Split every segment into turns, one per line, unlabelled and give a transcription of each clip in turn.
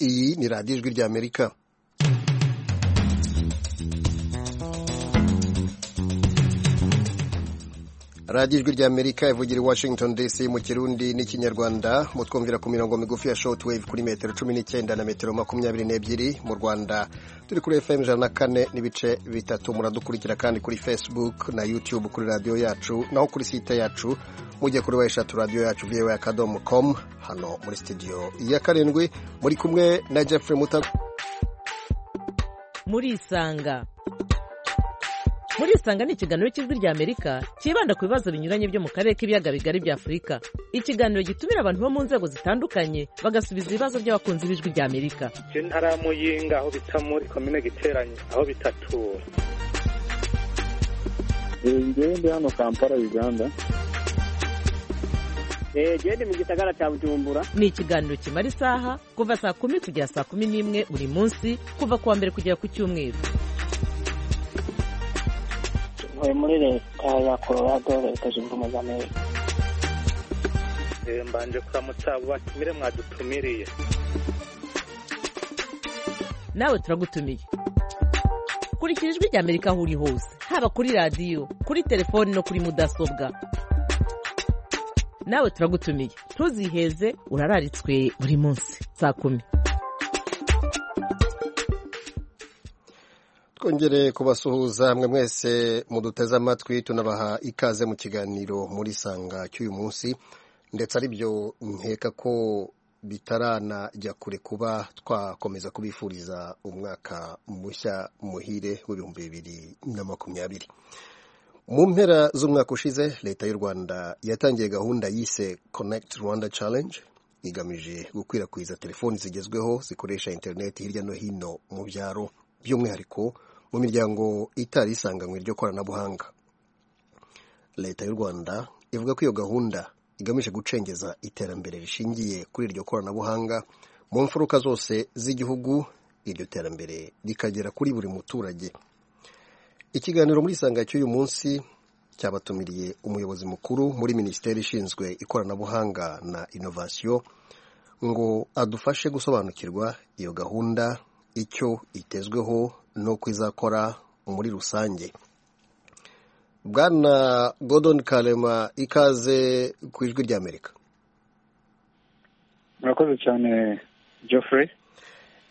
iyi ni radiyo ijwi ry'amerika radiyo ijwi ry'amerika ivugira i washington dc mu kirundi n'ikinyarwanda mutwumvira ku mirongo migufi ya shotwave kuri metero cumi n'icyenda na metero makumyabiri n'ebyiri mu rwanda turi kuri fm ijana na kane n'ibice bitatu muradukurikira kandi kuri facebook na youtube kuri radiyo yacu naho kuri site yacu mujye kuri weshatu radiyo yacu viyewe akadomo komu hano muri studio ya karindwi muri kumwe na jeffrey muta
murisanga murisanga ni ikiganiro cy'ijwi rya amerika cyibanda ku bibazo binyuranye byo mu karere k'ibiyaga bigari bya afurika ikiganiro gitumira abantu bo mu nzego zitandukanye bagasubiza ibibazo by'abakunzi b'ijwi rya amerika
iyo ntara muyinga aho bita muri komine giteranye aho bitatu
njyewe ndi hano kampala uganda
genda mu gisagara cya bujumbura
ni ikiganiro kimara isaha kuva saa kumi kugera saa kumi n'imwe buri munsi kuva ku wa mbere kugera ku cyumweru
ntuye muri leta ya colorado leta zunze ubumwe za amerika
mbanje kuramutsa abo batumire mwadutumiriye
nawe turagutumiye kurikira ijwi rya amerika aho uri hose haba kuri radiyo kuri telefoni no kuri mudasobwa nawe turagutumiye ntuziheze urararitswe buri munsi saa kumi
twongere kubasuhuza mwe mwese muduteze amatwi tunabaha ikaze mu kiganiro muri sanga cy'uyu munsi ndetse ari byo nkeka ko bitaranajya kure kuba twakomeza kubifuriza umwaka mushya muhire w'ibihumbi bibiri na makumyabiri mu mpera z'umwaka ushize leta y'u rwanda yatangiye gahunda yise connect rwanda challenge igamije gukwirakwiza telefoni zigezweho zikoresha interineti hirya no hino mu byaro by'umwihariko mu miryango itari isanganywe ryo koranabuhanga leta y'u rwanda ivuga ko iyo gahunda igamije gucengeza iterambere rishingiye kuri iryo koranabuhanga mu mfuruka zose z'igihugu iryo terambere rikagera kuri buri muturage ikiganiro muri isanga cy'uyu munsi cyabatumiriye umuyobozi mukuru muri minisiteri ishinzwe ikoranabuhanga na inovasiyo ngo adufashe gusobanukirwa iyo gahunda icyo itezweho n'uko izakora muri rusange bwana godon karema ikaze ku ijwi ry'amerika
murakoze cyane geoffrey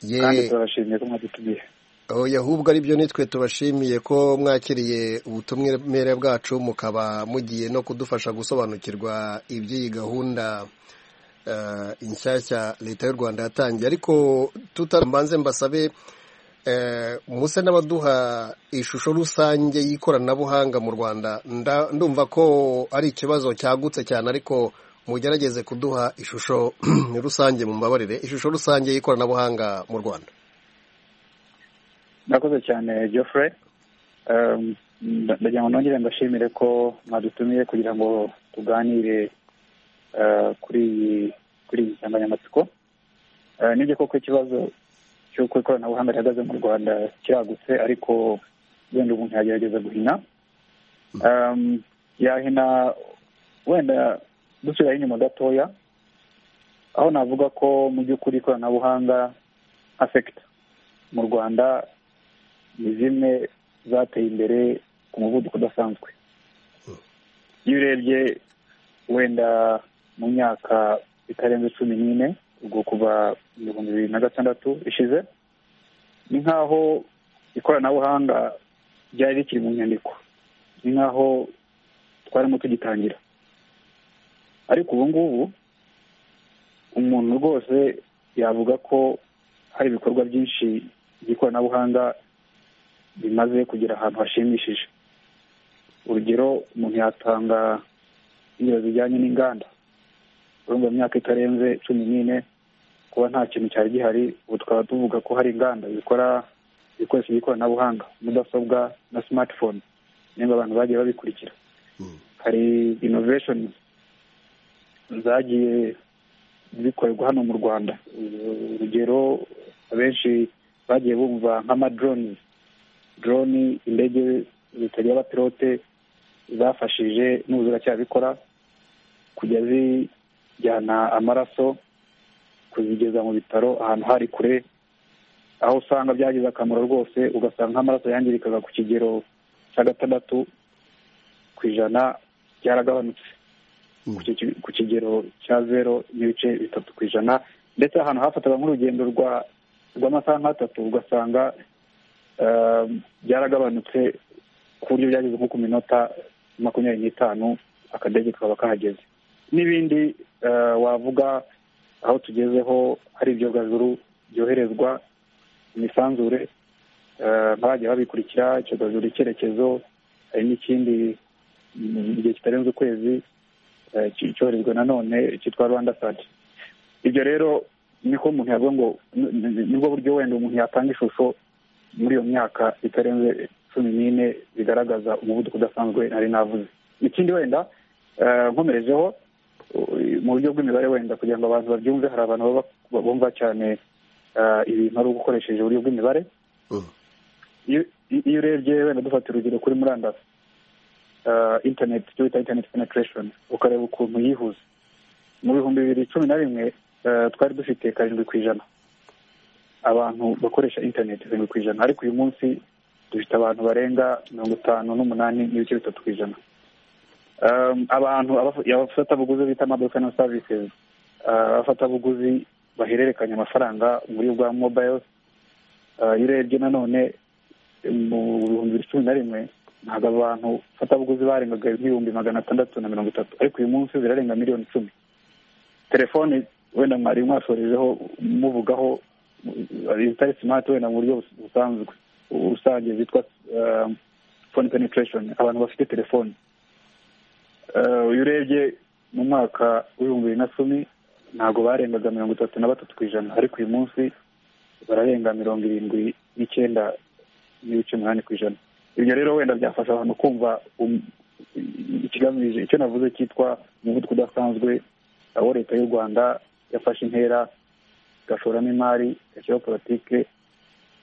Ye-
kandi turabashimiye ko mwadutumiye
oya ahubwo ari byo nitwe tubashimiye ko mwakiriye ubutumire bwacu mukaba mugiye no kudufasha gusobanukirwa iby'iyi gahunda eh, inshyashya leta y'u rwanda yatangiye ariko tutarambanze mbasabe eh, muse n'abaduha ishusho rusange y'ikoranabuhanga mu rwanda Nda- ndumva ko ari ikibazo cyagutse cyane ariko mugerageze kuduha ishusho rusange mu mbabarire ishusho rusange y'ikoranabuhanga mu rwanda
murakoze cyane geoffrey Um, nda- ndagira ngo nongere mbashimire ko mwadutumiye kugira ngo tuganire uh, kuri iyi kuri iyi nsanganyamatsiko Uh, nibyo koko ikibazo cy'uko ikoranabuhanga rihagaze mu rwanda kiragutse ariko wenda umuntu yagerageza guhina Um, yahina wenda dusubirayo inyuma gatoya aho navuga ko mu by'ukuri ikoranabuhanga nka sekita mu rwanda ni zimwe zateye imbere ku muvuduko udasanzwe iyo urebye wenda mu myaka itarenze cumi n'ine ubwo kuva mu bihumbi bibiri na gatandatu ishize ni nk'aho ikoranabuhanga ryari rikiri mu nyandiko ni nk'aho twarimo tugitangira ariko ubu ngubu umuntu rwose yavuga ko hari ibikorwa byinshi by'ikoranabuhanga bimaze kugera ahantu hashimishije urugero umuntu yatanga ingero zijyanye n'inganda urumva mu myaka itarenze cumi n'ine kuba nta kintu cyari gihari ubu tukaba tuvuga ko hari inganda zikora ibikoresho by'ikoranabuhanga mudasobwa na smartphone nimba abantu bagiye babikurikira hari innovation zagiye zikorerwa hano mu rwanda urugero abenshi bagiye bumva nk'amadroni droni indege zitagira abapilote zafashije n'ubu ziracyabikora kujya zijyana amaraso ku kuzigeza mu bitaro ahantu hari kure aho usanga byagize akamaro rwose ugasanga nk'amaraso yangirikaga ku kigero cya gatandatu ku ijana byaragabanutse ku ki- ku kigero cya zero n'ibice bitatu ku ijana ndetse ahantu hafataga nk'urugendo rwa rw'amasaha nk'atatu ugasanga eh, byaragabanutse ku buryo byageze nko ku minota makumyabiri n'itanu akadege kakaba kahageze n'ibindi eh, wavuga aho tugezeho hari ibyogajuru byoherezwa mu misanzure eh, ntibajye babikurikira icyogajuru icyerekezo hari n'ikindi mu gihe kitarenze ukwezi eh, ki- cyoherezwa nanone cyitwa rwanda sati ibyo rero niko umuntu yavuga ngo ni- ni- nibwo buryo wenda umuntu yatanga ishusho muri iyo myaka itarenze cumi n'ine bigaragaza umuvuduko udasanzwe nari navuze ikindi wenda eh, nkomerejeho u- mu buryo bw'imibare wenda kugira ngo abantu babyumve hari abantu baba- bumva cyane eh, ibintu ari ugukoresheje uburyo bw'imibare
Mm.
iyo iyo urebye wenda dufata urugero kuri murandasi eh, internet icyo bita internet penetration ukareba ukuntu yihuza mu bihumbi bibiri cumi na rimwe eh, twari dufite karindwi ku ijana abantu bakoresha internet karindwi ku ijana ariko uyu munsi dufite abantu barenga mirongo itanu n'umunani n'ibice bitatu ku ijana Um, abantu abafu- abafatabuguzi bita amaduka services uh, abafatabuguzi bahererekanya amafaranga mu buryo bwa mobile uh, iyo urebye nanone mu bihumbi bibiri cumi na rimwe ntabwo abo bantu bafatabuguzi barengaga nk'ibihumbi magana atandatu na mirongo itatu ariko uyu munsi zirarenga miliyoni icumi telefone wenda mwari mwasorejeho muvugaho uh, izitari smart wenda mu buryo bus- busanzwe rusange zitwa um, phone penetration abantu bafite telefone Eh, uyu urebye mu mwaka w'ibihumbi bibiri na cumi ntabwo barengaga mirongo itatu na batatu ku ijana ariko uyu munsi bararenga mirongo irindwi n'icyenda n'ibice umunani ku ijana ibyo rero wenda byafasha abantu kumva um- ikigamije icyo navuze cyitwa umuvuduko udasanzwe aho leta y'u rwanda yafashe intera igashoramo imari igashyiraho politike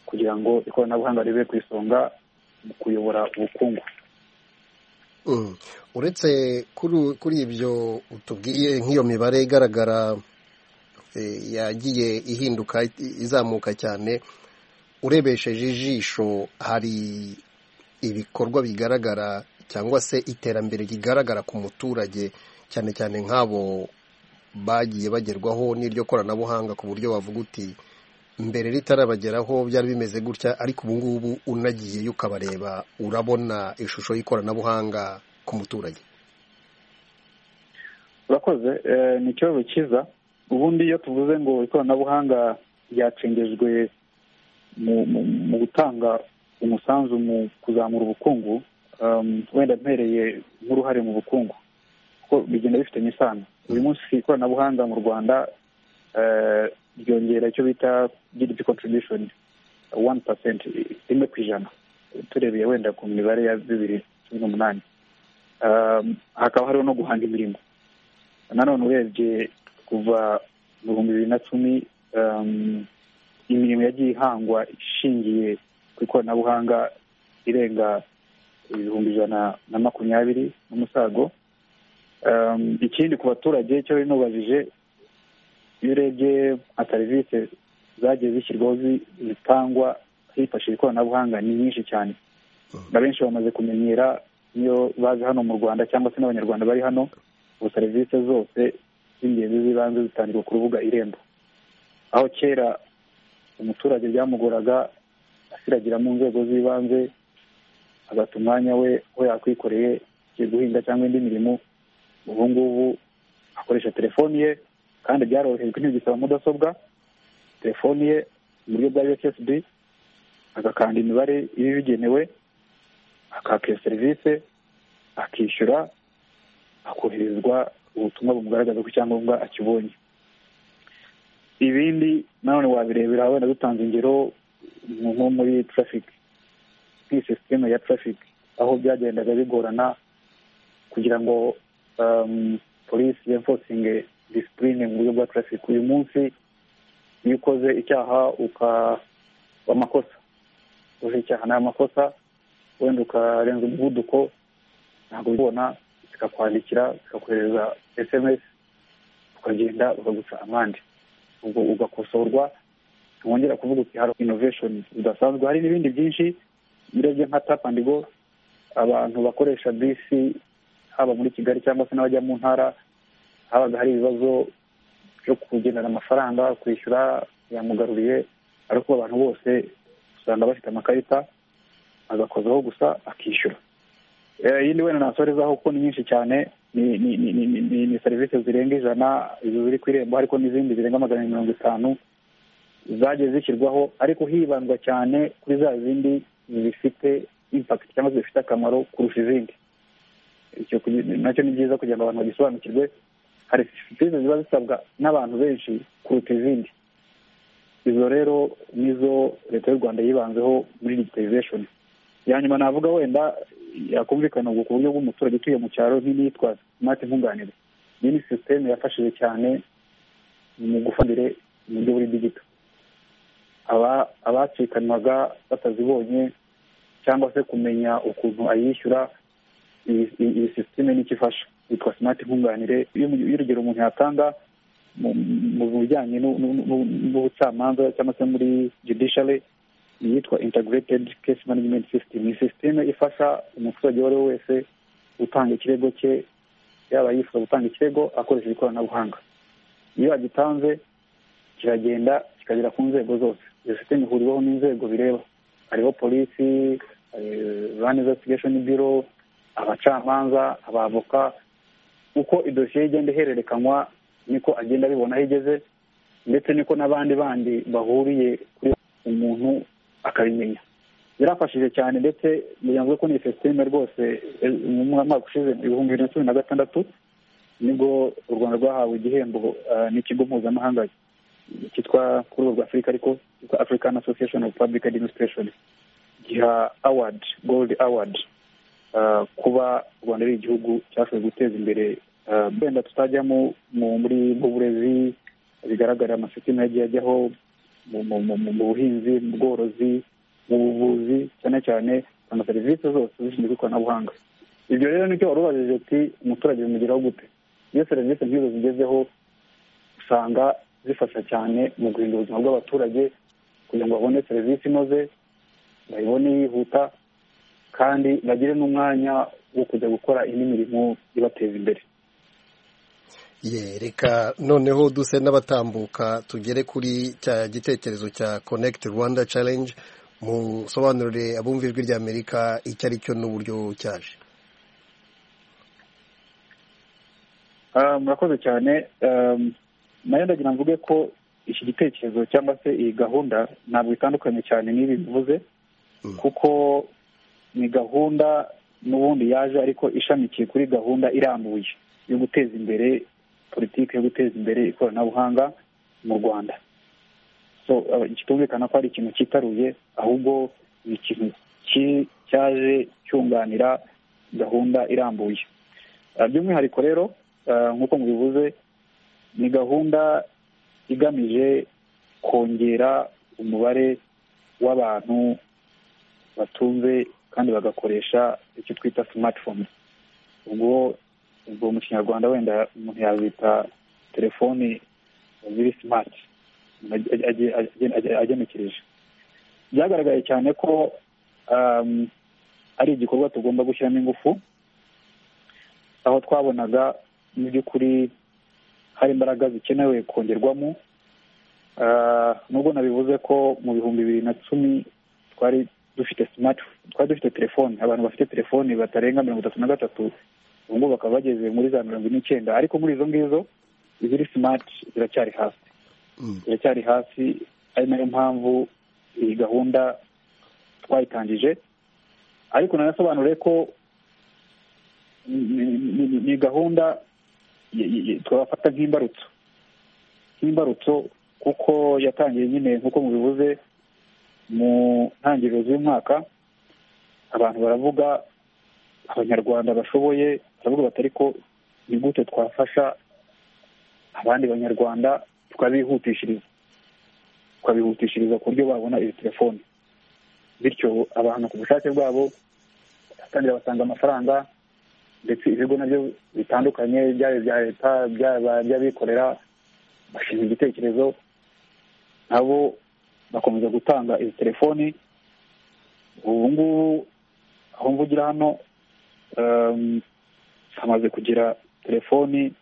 kugira ngo ikoranabuhanga ribe ku isonga mu kuyobora ubukungu
Mm. uretse kuri kuri ibyo utubwiye nk'iyo mibare igaragara eh, yagiye ihinduka i- izamuka cyane urebesheje ijisho hari ibikorwa bigaragara cyangwa se iterambere rigaragara ku muturage cyane cyane nk'abo bagiye bagerwaho n'iryo koranabuhanga ku buryo bavuga uti mbere ritarabageraho byari bimeze gutya ariko ubu ngubu unagiyeyo ukabareba urabona ishusho y'ikoranabuhanga ku muturage
urakoze eh, ni ikibazo cyiza ubundi iyo tuvuze ngo ikoranabuhanga ryacengejwe mu, mu, mu gutanga umusanzu mu kuzamura ubukungu um, wenda mpereye nk'uruhare mu bukungu kuko bigenda bifitanye isano uyu munsi ikoranabuhanga mu rwanda eh, ryongera icyo bita gdp contribution one percent rimwe ku ijana turebeye wenda ku mibare ya bibiri cumi n'umunani Um, hakaba hariho no guhanga imirimo nanone urebye kuva mu bihumbi bibiri na cumi um, imirimo yagiye ihangwa ishingiye ku ikoranabuhanga irenga ibihumbi ijana na makumyabiri n'umusago um, ikindi ku baturage cyo bari nubajije iyo urebye nka serivisi zagiye zishyirwaho zi- zitangwa hifashishije ikoranabuhanga ni nyinshi cyane na benshi bamaze kumenyera niyo baje hano mu rwanda cyangwa se n'abanyarwanda bari hano ubu serivisi zose z'ingenzi z'ibanze zitangirwa ku rubuga irembo aho kera umuturage byamugoraga asiragira mu nzego z'ibanze agata umwanya we aho yakwikoreye agiye guhinga cyangwa indi mirimo ubu ngubu akoresha telefoni ye kandi byarorohejwe ntibigisaba mudasobwa telefoni ye mu buryo bwa usb agakanda imibare ibigenewe akaka iyo serivisi akishyura hakoherezwa ubutumwa bumugaragaza ko icyangombwa akibonye ibindi nanone wabirebera wenda dutanze ingero nko nko muri traffic nk'iyi sisiteme ya traffic aho byagendaga bigorana kugira ngo um, polisi enforcing discipline mu buryo bwa traffic uyu munsi iyo ukoze icyaha ukaba amakosa ukoze icyaha ni amakosa wenda ukarenza umuvuduko ntabwo ubibona zikakwandikira zikakohereza sms ukagenda ukaguca amande ubwo ugakosorwa wongera kuvuga uti hari innovation zidasanzwe hari n'ibindi byinshi birebye nka tap and go abantu bakoresha bisi haba muri kigali cyangwa se n'abajya mu ntara habaga hari ibibazo byo kugendana amafaranga kwishyura yamugaruriye ariko abantu bose usanga bafite amakarita agakozaho gusa akishyura iyindi wenda nasorezaho kuko ni nyinshi cyane ni serivisi zirenga ijana izo ziri ku irembo ariko n'izindi zirenga magana mirongo itanu zagiye zishyirwaho ariko hibandwa cyane kuri za zindi zifite impakiti cyangwa se zifite akamaro kurusha izindi nacyo ni byiza kugira ngo abantu bagisobanukirwe hari serivisi ziba zisabwa n'abantu benshi kuruta izindi izo rero nizo leta y'u rwanda yibanzeho muri digitalization ya nyuma navuga wenda yakumvikana ubwo ku buryo bw'umuturage utuye mu cyaro nk'iyitwa smart nkunganire iyi ni sisiteme yafashije cyane mu gufatire mu buryo buri digito abacikanwaga batazibonye cyangwa se kumenya ukuntu ayishyura iyi sisiteme n'icyo ifasha yitwa smart nkunganire iyo urugero umuntu yatanga mu bijyanye n'ubucamanza cyangwa se muri judiciary yitwa integrated case management system ni sisiteme ifasha umuturage uwo ari we wese gutanga ikirego cye yaba yifuza gutanga ikirego akoresheje ikoranabuhanga iyo agitanze kiragenda kikagera ku nzego zose iyo sisiteme ihuriweho n'inzego bireba hariho polisi rwanda investigation biro abacamanza abavoka uko idosiye igenda ihererekanywa niko agenda abibona aho igeze ndetse niko n'abandi bandi bahuriye kuri umuntu akabimenya yarafashije cyane ndetse bivuze ko ni sisiteme rwose mu mwaka ushize ibihumbi bibiri na cumi na gatandatu nibwo u rwanda rwahawe igihembo n'ikigo mpuzamahanga cyitwa kuri ubu rwa afurika ariko cyitwa african association of public administration giha award gold award kuba u rwanda ari igihugu cyashoboye guteza imbere wenda tutajyamo muri mu burezi bigaragara amasisiteme yagiye ajyaho mu buhinzi mu bworozi mu buvuzi cyane cyane na serivisi zose zishinzwe ikoranabuhanga ibyo rero nicyo wari ubajije uti umuturage bimugeraho gute iyo serivisi nk'izo zigezeho usanga zifasha cyane mu guhindura ubuzima bw'abaturage kugira ngo babone serivisi inoze bayibone yihuta kandi bagire n'umwanya wo kujya gukora indi mirimo ibateza imbere
reka noneho duse n'abatambuka tugere kuri cya gitekerezo cya connect rwanda challenge mu sobanurire abumva ijwi rya amerika icyo ari cyo n'uburyo cyaje
murakoze cyane nayo ndagira mvuge ko iki gitekerezo cyangwa se iyi gahunda ntabwo itandukanye cyane n'ibi bivuze kuko ni gahunda n'ubundi yaje ariko ishamikiye kuri gahunda irambuye yo guteza imbere politiki yo guteza imbere ikoranabuhanga mu rwanda so kitumvikana ko ari ikintu cyitaruye ahubwo ni ikintu cyaje cyunganira gahunda irambuye by'umwihariko rero nk'uko mubivuze ni gahunda igamije kongera umubare w'abantu batunze kandi bagakoresha icyo twita simatifone ubwo ubwo mu kinyarwanda wenda umuntu yazita telefoni ziri simati agenekereje byagaragaye cyane ko ari igikorwa tugomba gushyiramo ingufu aho twabonaga mu by'ukuri hari imbaraga zikenewe kongerwamo nubwo nabivuze ko mu bihumbi bibiri na cumi twari dufite simati twari dufite telefoni abantu bafite telefoni batarenga mirongo itatu na gatatu ubu ngubu bakaba bageze muri za mirongo ine n'icyenda ariko muri izo ngizo iziri simati ziracyari hasi ziracyari hasi ari nayo mpamvu iyi gahunda twayitangije ariko nanasobanure ko ni gahunda twabafata nk'imbarutso nk'imbarutso kuko yatangiye nyine nk'uko mubivuze mu ntangiriro z'umwaka abantu baravuga abanyarwanda bashoboye baravuga bati ariko ni gute twafasha abandi banyarwanda tukabihutishiriza tukabihutishiriza ku buryo babona izi telefoni bityo abantu ku bushake bwabo batangira basanga amafaranga ndetse ibigo nabyo bitandukanye byaba ibya leta by'abikorera bashinga igitekerezo nabo bakomeza gutanga izi telefoni ubu ngubu aho mvugira hano ehm, hamaze kugira telefoni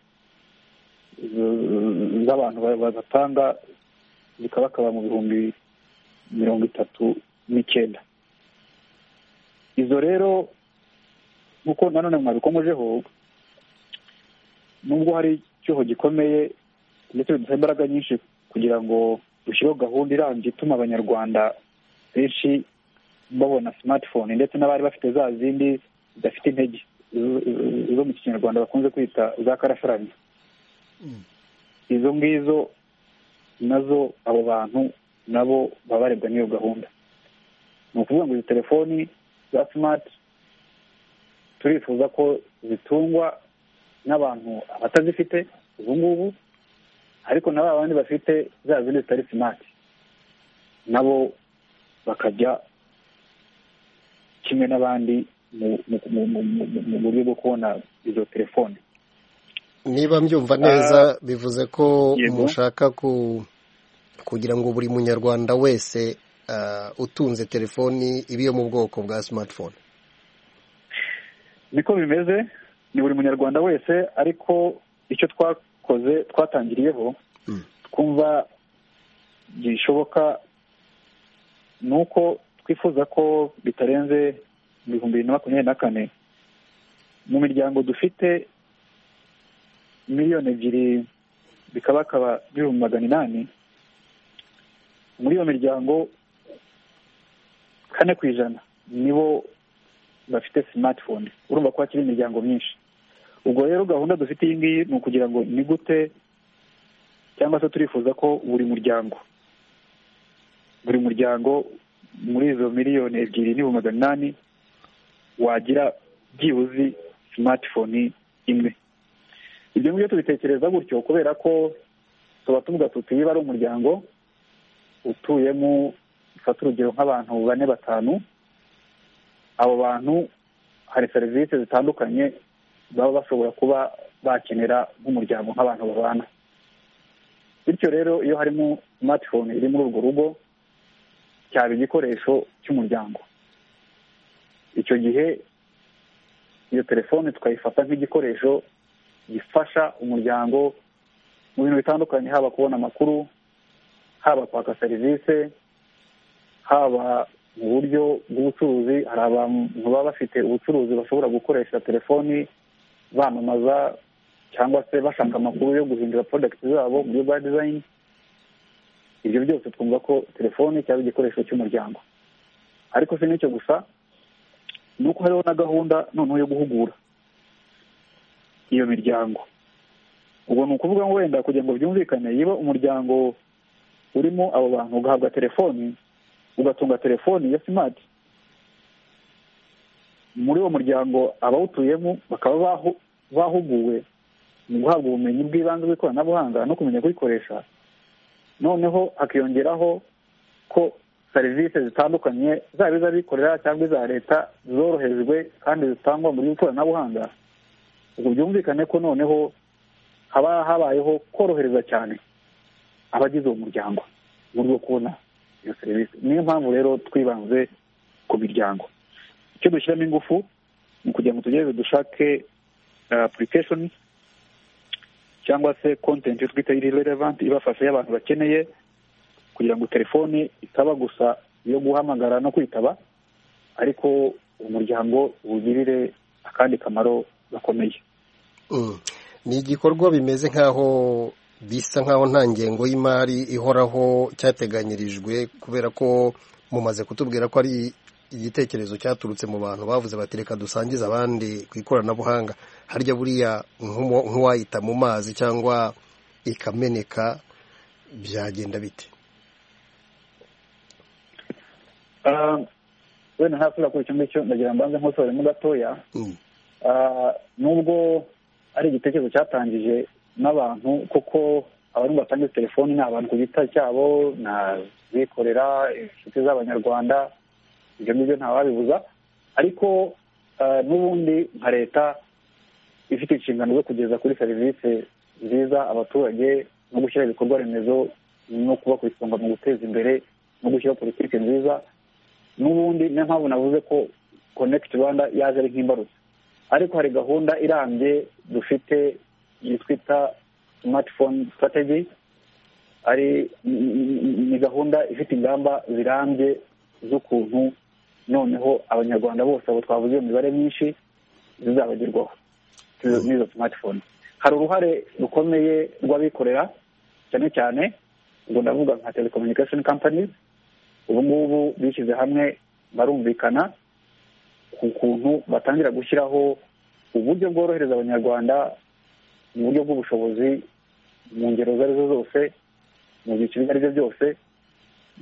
z- z'abantu ba- bazatanga zikabakaba mu bihumbi mirongo itatu n'icyenda izo rero nk'uko nanone mwabikomojeho nubwo hari icyuho gikomeye ndetse bidusaba imbaraga nyinshi kugira ngo dushyireho gahunda irambye ituma abanyarwanda benshi babona smartphone ndetse n'abari bafite za zindi zidafite intege zo- zo mu kinyarwanda bakunze kwita za karasarani izo ngizo nazo abo bantu nabo baba barebwa n'iyo gahunda ni ukuvuga ngo izi telefoni za smart turifuza ko zitungwa n'abantu abatazifite ubu ngubu ariko na ba bandi bafite za zindi zitari simati nabo bakajya kimwe n'abandi mu- mu- mu- mu- mu- mu- mu buryo bwo kubona izo telefone
niba mbyumva neza bivuze ko
yego.
mushaka ku- kugira ngo buri munyarwanda wese ah, utunze telefoni iba iyo mu bwoko bwa smartphone
niko bimeze ni buri munyarwanda wese ariko icyo twakoze twatangiriyeho
Mm.
twumva gishoboka ni uko twifuza ko bitarenze ibihumbi bibiri na makumyabiri na kane mu miryango dufite miliyoni ebyiri bikabakaba ibihumbi magana inani muri iyo miryango kane ku ijana nibo bafite smartphone urumva ko hakiri imiryango myinshi ubwo rero gahunda dufite iyi ngiyi ni ukugira ngo ni gute cyangwa se turifuza ko buri muryango buri muryango muri izo miliyoni ebyiri n'ibihumbi magana inani wagira byibuze smartphone imwe ibyo ngibyo tubitekereza gutyo kubera ko tuba tuvuga tuti niba ari umuryango utuyemo dufata urugero nk'abantu bane batanu abo bantu hari serivisi zitandukanye baba bashobora kuba bakenera nk'umuryango nk'abantu babana bityo rero iyo harimo smartphone iri muri urwo rugo cyaba igikoresho cy'umuryango icyo gihe iyo telefone tukayifata nk'igikoresho gifasha umuryango mu bintu bitandukanye haba kubona amakuru haba kwaka serivisi haba mu buryo bw'ubucuruzi hari abantu baba bafite ubucuruzi bashobora gukoresha telefoni bamamaza cyangwa se bashaka amakuru yo guhindura porodagiti zabo muri ba dizayini ibyo byose twumva ko telefoni cyaba igikoresho cy'umuryango ariko si n'icyo gusa ni uko hariho na gahunda noneho yo guhugura iyo miryango ubwo ni ukuvuga ngo wenda kugira ngo byumvikane niba umuryango urimo abo bantu ugahabwa telefoni ugatunga telefoni ya simati muri uwo muryango abawutuyemo bakaba bahu- bahuguwe mu guhabwa ubumenyi bw'ibanze bw'ikoranabuhanga no kumenya kuyikoresha noneho hakiyongeraho ko serivisi zitandukanye zaba iz'abikorera cyangwa iza leta zorohejwe kandi zitangwa mu buryo bw'ikoranabuhanga ubwo byumvikane ko noneho haba habayeho korohereza cyane abagize uwo muryango mu buryo bwo kubona iyo serivisi niyo mpamvu rero twibanze ku miryango icyo dushyiramo ingufu ni ukugira ngo tugerageze dushake application cyangwa se content twita iri relevant ibafasha y'abantu bakeneye kugira ngo telefoni itaba gusa yo guhamagara no kwitaba ariko umuryango wugirire akandi kamaro gakomeye
Mm. ni igikorwa bimeze nk'aho bisa nk'aho nta ngengo y'imari ihoraho cyateganyirijwe kubera ko mumaze kutubwira ko ari igitekerezo cyaturutse mu bantu bavuze bati reka dusangize abandi ku ikoranabuhanga harya buriya nk'umu- nk'uwayita mu mazi cyangwa ikameneka byagenda bite
Ah, wenda ntasubira kuri icyo ngicyo ndagira mbanze nkosoremo gatoya
Mm.
Ah, nubwo ari igitekerezo cyatangije n'abantu kuko abantu batanga izi telefoni ni abantu ku giti cyabo ni abikorera inshuti z'abanyarwanda ibyo ngibyo ntawabibuza ariko ah, n'ubundi nka leta ifite inshingano zo kugeza kuri serivisi nziza abaturage no gushyira ibikorwa remezo no kuba ku isonga mu guteza imbere no gushyiraho politiki nziza n'ubundi niyo mpamvu navuze ko konekiti rwanda yaje ari nk'imbarutso ariko hari gahunda irambye dufite twita simatifone sitrategi ari ni gahunda ifite ingamba zirambye z'ukuntu noneho abanyarwanda bose abo twavuze iyo mibare myinshi zizabagerwaho n'izo simatifone hari uruhare rukomeye rw'abikorera cyane cyane ubwo ndavuga nka telecommunication companies ubu ngubu bishyize hamwe barumvikana ku kuntu batangira gushyiraho uburyo bworohereza abanyarwanda mu buryo bw'ubushobozi mu ngero izo ari zo zose mu byiciro ibyo ari byo byose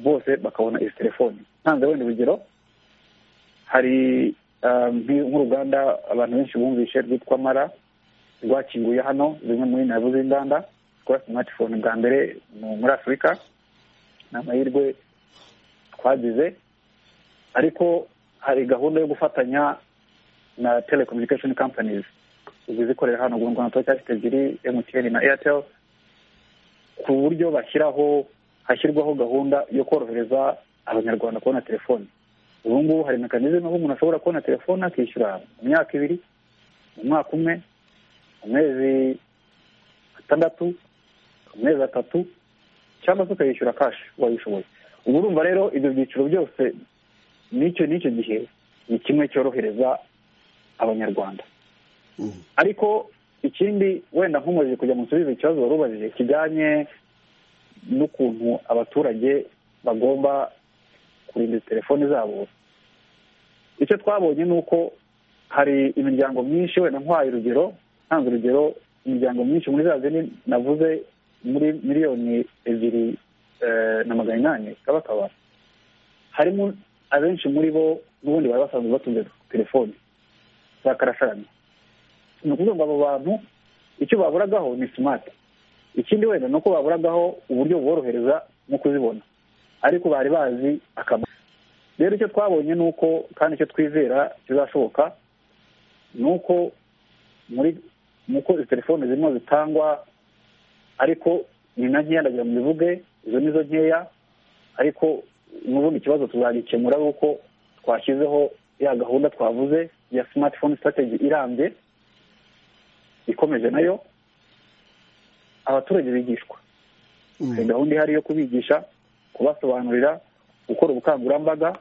bose bakabona izi telefoni ntanze wenda urugero hari nk'uruganda abantu benshi bumvishe rwitwa mara rwakinguye hano zimwe muri nabu z'inganda rwa simatifone bwa mbere muri afurika ni amahirwe twagize ariko hari gahunda yo gufatanya na telecommunication companies izikorera hano mu rwanda cyangwa ebyiri emutiyeni na airtel ku buryo bashyiraho hashyirwaho gahunda yo korohereza abanyarwanda kubona telefoni ubu ngubu hari mekanizme aho umuntu ashobora kubona telefoni akishyura mu myaka ibiri mu mwaka umwe amezi atandatu amezi atatu cyangwa se ukayishyura kashi wayishoboye ubu urumva rero ibyo byiciro byose n'icyo n'icyo gihe ni kimwe cyorohereza abanyarwanda ariko ikindi wenda nkomeje kujya mu nsubiza ikibazo wari ubajije kijyanye n'ukuntu abaturage bagomba kurinda telefoni zabo icyo twabonye ni uko hari imiryango myinshi wenda nkwaye urugero ntanze urugero imiryango myinshi muri za zindi navuze muri miliyoni ebyiri na magana inani kabakaba harimo abenshi muri bo n'ubundi bari basanzwe batunze telefoni za karasharana ni ukuvuga ngo abo bantu icyo baburagaho ni simati ikindi wenda ni uko baburagaho uburyo buborohereza nko kuzibona ariko bari bazi akamaro rero icyo twabonye ni uko kandi icyo twizera kizashoboka ni uko muri nuko izi telefoni zirimo zitangwa ariko ni na nkeya ndagira ngo mbivuge izo ni zo nkeya ariko n'ubundi ikibazo tuzagikemura ari uko twashyizeho ya gahunda twavuze ya simatifone sitrategi irambye ikomeje nayo abaturage bigishwa ni gahunda ihari yo kubigisha kubasobanurira gukora ubukangurambaga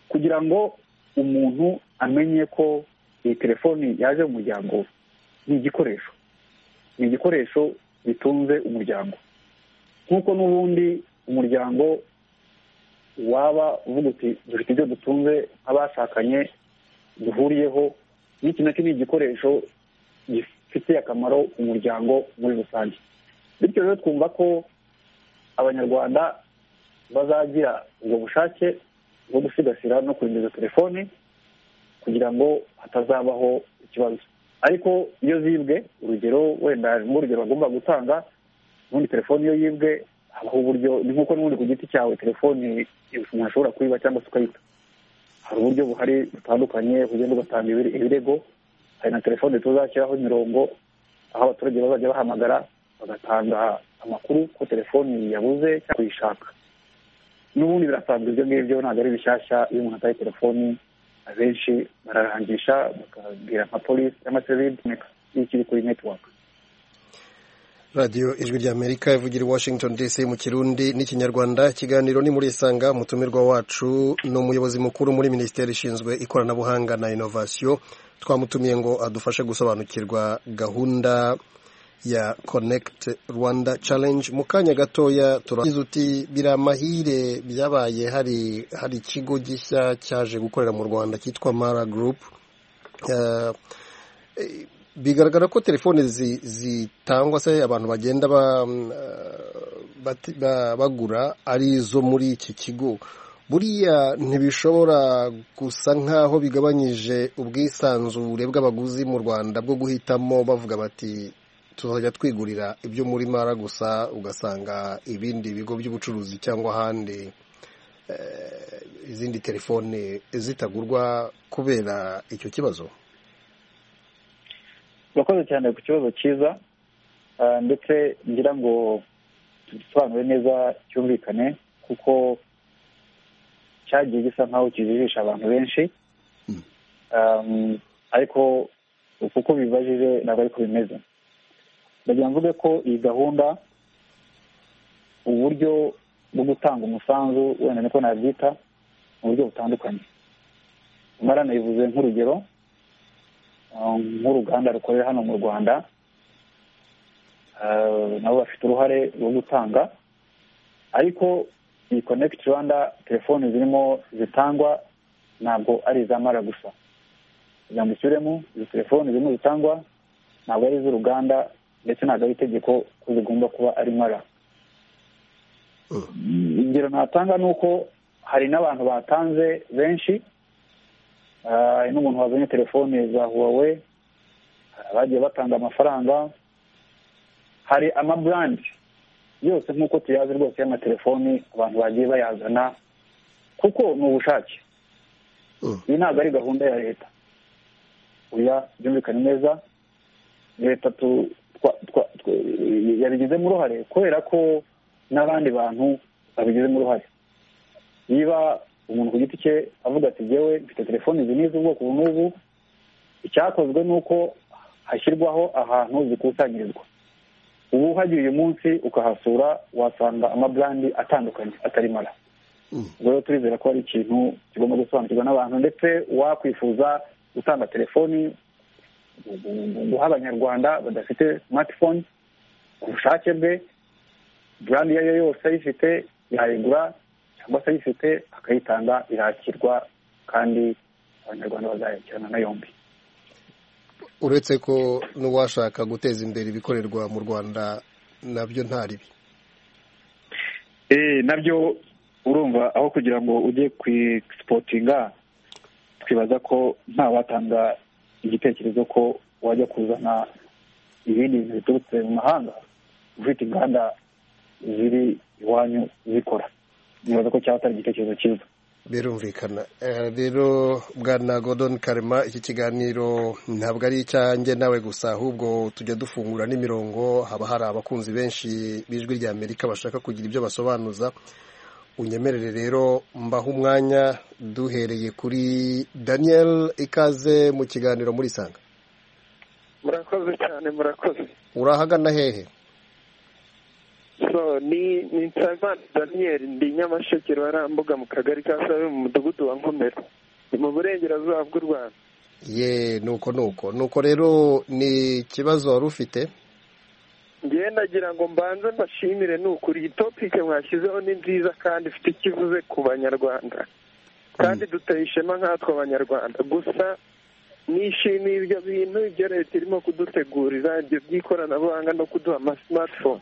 kugira ngo umuntu amenye ko iyi telefoni yaje mu muryango we ni igikoresho ni igikoresho gitunze umuryango nk'uko n'ubundi umuryango waba uvuga uti dufite ibyo dutunze nk'abashakanye duhuriyeho n'iki nacyo ni igikoresho gifitiye akamaro umuryango muri rusange bityo rero twumva ko abanyarwanda bazagira ubwo bushake bwo gusigasira no kurinda izo telefoni kugira ngo hatazabaho ikibazo ariko iyo zibwe urugero wenda harimo urugero bagomba gutanga ubundi telefoni iyo yibwe habaho uburyo ni nk'uko n'ubundi ku giti cyawe telefoni umuntu ashobora kuyiba cyangwa se ukayita hari uburyo buhari butandukanye ugenda ugatanga ibirego hari na telefoni tuzashyiraho imirongo aho abaturage bazajya bahamagara bagatanga amakuru ko telefoni yabuze cyangwa kuyishaka n'ubundi birasanzwe ibyo ngibyo ntabwo ari bishyashya iyo umuntu ataye telefoni abenshi bararangisha bakabwira nka polisi cyangwa se ikiri kuri netiwaka
radiyo ijwi ry'amerika ivugira i washington dc mu kirundi n'ikinyarwanda ikiganiro ni muri isanga umutumirwa wacu ni umuyobozi mukuru muri minisiteri ishinzwe ikoranabuhanga na inovasiyo twamutumiye ngo adufashe gusobanukirwa gahunda ya konekiti rwanda challenge mu kanya gatoya turagize uti biriya amahire byabaye hari hari ikigo gishya cyaje gukorera mu rwanda cyitwa mara gurupu bigaragara ko telefoni zitangwa se abantu bagenda bagura ari izo muri iki kigo buriya ntibishobora gusa nk'aho bigabanyije ubwisanzure bw'abaguzi mu rwanda bwo guhitamo bavuga bati tuzajya twigurira ibyo muri mara gusa ugasanga ibindi bigo by'ubucuruzi cyangwa ahandi izindi telefone zitagurwa kubera icyo kibazo
urakoze cyane ku kibazo cyiza ndetse ngira ngo gisobanure neza cyumvikane kuko cyagiye gisa nk'aho kijijisha abantu benshi ariko kuko bibajije ntabwo ariko bimeze ndagira mvuge ko iyi gahunda uburyo bwo gutanga umusanzu wenda niko nabyita mu buryo butandukanye umara nayivuze nk'urugero nk'uruganda rukorera hano mu rwanda nabo bafite uruhare rwo gutanga ariko iyi konekiti rwanda telefoni zirimo zitangwa ntabwo ari izamara gusa kugira ngo ushyiremo izi telefoni zirimo zitangwa ntabwo ari iz'uruganda ndetse ntabwo ari itegeko ko zigomba kuba ari mara ingero natanga ni uko hari n'abantu batanze benshi hari n'umuntu wazanye telefoni za huwawe bagiye batanga amafaranga hari amaburandi yose nk'uko tuyazi rwose y'amatelefoni abantu bagiye bayazana kuko ni ubushake iyi ntabwo ari gahunda ya leta uya byumvikane neza leta yabigizemo uruhare kubera ko n'abandi bantu babigizemo uruhare niba umuntu ku giti cye avuga ati ngewe mfite telefoni izi n'izi ubwoko ubu n'ubu icyakozwe ni uko hashyirwaho ahantu zikusanyirizwa ubu uhagiriye uyu munsi ukahasura wasanga amaburandi atandukanye atari mara ubwo rero turizera ko ari ikintu kigomba gusobanukirwa n'abantu ndetse wakwifuza gutanga telefoni guha abanyarwanda badafite smartphone ku bushake bwe burandi iyo ari yo yose ayifite yayigura cyangwa se ayifite akayitanga irakirwa kandi abanyarwanda bazayakirana na yombi
uretse ko n'uwashaka guteza imbere ibikorerwa mu rwanda nabyo ntaribi
nabyo urumva aho kugira ngo ujye ku isipotinga twibaza ko nta watanga igitekerezo ko wajya kuzana ibindi bintu biturutse mu mahanga ufite inganda ziri iwanyu zikora nibaza ko cyaba atari igitekerezo cyiza
birumvikana rero bwana Gordon karema iki kiganiro ntabwo ari icyanjye nawe gusa ahubwo tujya dufungura n'imirongo haba hari abakunzi benshi b'ijwi rya amerika bashaka kugira ibyo basobanuza unyemerere rero mbaho umwanya duhereye kuri daniel ikaze mu kiganiro muri sanga
murakoze cyane murakoze
urahagana hehe
so ni ni nsabimana daniel ndi nyamasheke ruharambuga mu kagari ka sabe mu mudugudu wa nkomero ni mu burengerazuba bw'u rwanda
ye nuko nuko nuko rero ni ikibazo wari ufite
ngewe nagira ngo mbanze mbashimire ni ukuri iyi topike mwashyizeho ni nziza kandi ifite icyo ivuze ku banyarwanda kandi duteye ishema nkatwe abanyarwanda gusa nishimiye ibyo bintu ibyo leta irimo kudutegurira ibyo by'ikoranabuhanga no kuduha amasimatifone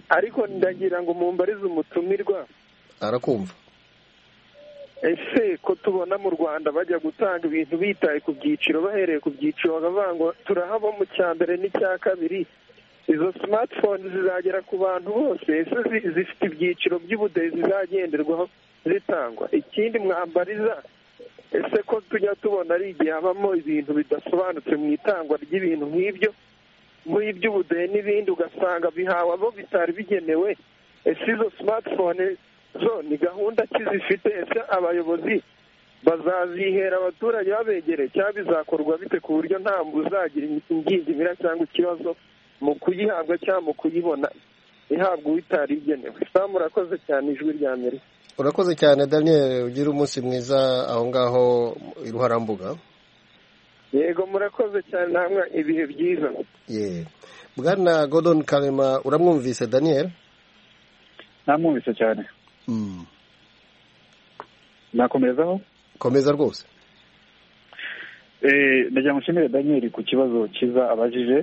ariko ndagira ngo mumbarize umutumirwa
arakumva
ese ko tubona mu rwanda bajya gutanga ibintu bitaye ku byiciro bahereye ku byiciro bakavuga ngo turahaba mu cya mbere n'icya kabiri izo simatifone zizagera ku bantu bose ese zifite ibyiciro by'ubudehe zizagenderwaho zitangwa ikindi mwambariza ese ko tujya tubona ari igihe habamo ibintu bidasobanutse mu itangwa ry'ibintu nk'ibyo muri iby'ubudehe n'ibindi ugasanga bihawe abo bitari bigenewe ese izo simatifone zo ni gahunda ki zifite ese abayobozi bazazihera abaturage babegereye cyangwa bizakorwa bite ku buryo nta uzagira ingingimira cyangwa ikibazo mu kuyihabwa cyangwa mu kuyibona ihabwa uwitari igenewe murakoze cyane ijwi rya amerika
urakoze cyane daniel ugira umunsi mwiza aho ngaho i ruharambuga
yego murakoze cyane namwe ibihe byiza
ye bwana godon karema uramwumvise daniel
namwumvise cyane nakomezaho
komeza rwose
ndagira ngo nshimire daniel ku kibazo cyiza abajije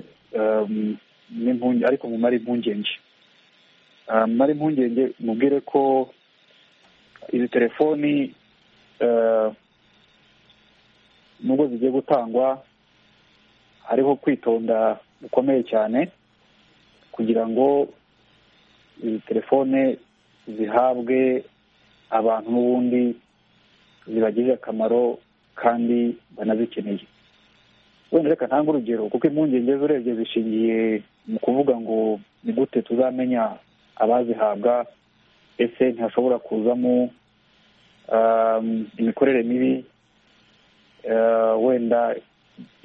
ariko mumare impungenge mumare impungenge mubwire ko izi telefoni nubwo zigiye gutangwa hariho kwitonda gukomeye cyane kugira ngo izi telefone zihabwe abantu n'ubundi zibagirire akamaro kandi banazikeneye wenda reka ntange urugero kuko impungenge zo urebye zishingiye mu kuvuga ngo ni gute tuzamenya abazihabwa ese ntihashobora kuzamo imikorere mibi wenda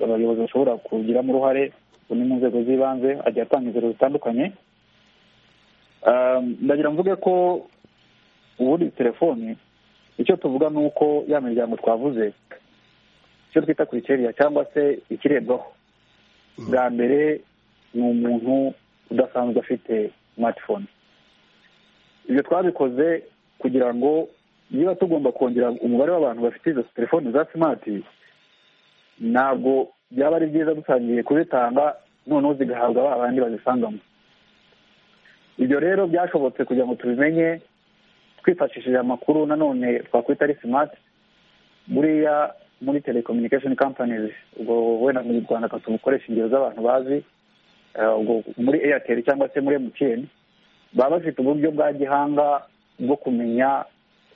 abayobozi bashobora kugiramo uruhare ni mu nzego z'ibanze agiye atanga inzira zitandukanye ndagira mvuge ko ubundi telefoni icyo tuvuga ni uko ya miryango twavuze icyo twita kurikiriya cyangwa se ikirebwaho bwa mbere ni umuntu udasanzwe afite smartphone ibyo twabikoze kugira ngo niba tugomba kongera umubare w'abantu bafite izo telefoni za simati ntabwo byaba ari byiza dutangiye kuzitanga noneho zigahabwa ba bandi bazisangamo ibyo rero byashobotse kugira ngo tubimenye twifashishije amakuru nanone twakwita ari simati buriya muri telecommunication companies ubwo wenda mu rwanda tubukoresha ingero z'abantu bazi ubwo muri airtel cyangwa se muri mtn baba bafite uburyo bwa gihanga bwo kumenya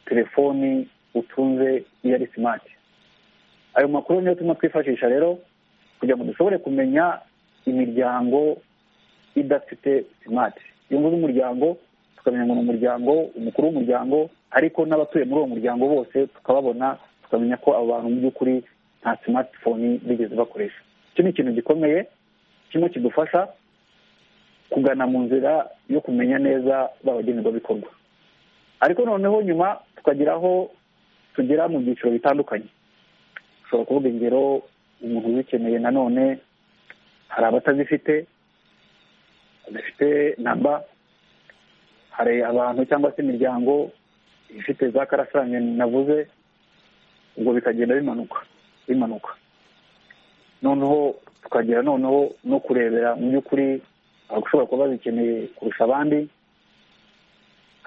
telefoni utunze iyo ari simati ayo makuru niyo turimo twifashisha rero kugira ngo dushobore kumenya imiryango idafite simati iyo mvuze umuryango tukamenya ngo ni umuryango umukuru w'umuryango ariko n'abatuye muri uwo muryango bose tukababona tukamenya ko abo bantu mu by'ukuri nta simatifoni bigeze bakoresha icyo ni ikintu gikomeye kimwe kidufasha kugana mu nzira yo kumenya neza babagenerwabikorwa ariko noneho nyuma tukagira aho tugera mu byiciro bitandukanye ushobora kuvuga ingero umuntu uzikeneye nanone hari abatazifite badafite namba hari abantu cyangwa se imiryango ifite za karasirane navuze ubwo bikagenda bimanuka bimanuka noneho tukagera noneho no kurebera mu by'ukuri abashobora kuba bazikeneye kurusha abandi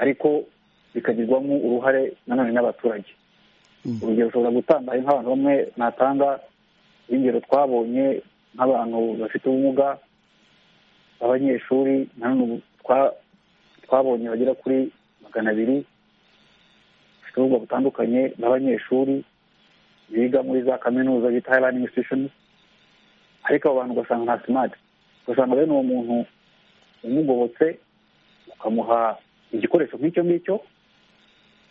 ariko bikagirwamo uruhare nanone n'abaturage urugero ushobora gutanga nk'abantu bamwe natanga ingero twabonye nk'abantu bafite ubumuga abanyeshuri nanone twabonye bagera kuri magana abiri bafite ubumuga butandukanye n'abanyeshuri biga muri za kaminuza bita hayirani institushoni ariko abo bantu ugasanga nta simati ugasanga bene uwo muntu umugobotse ukamuha igikoresho nk'icyo ngicyo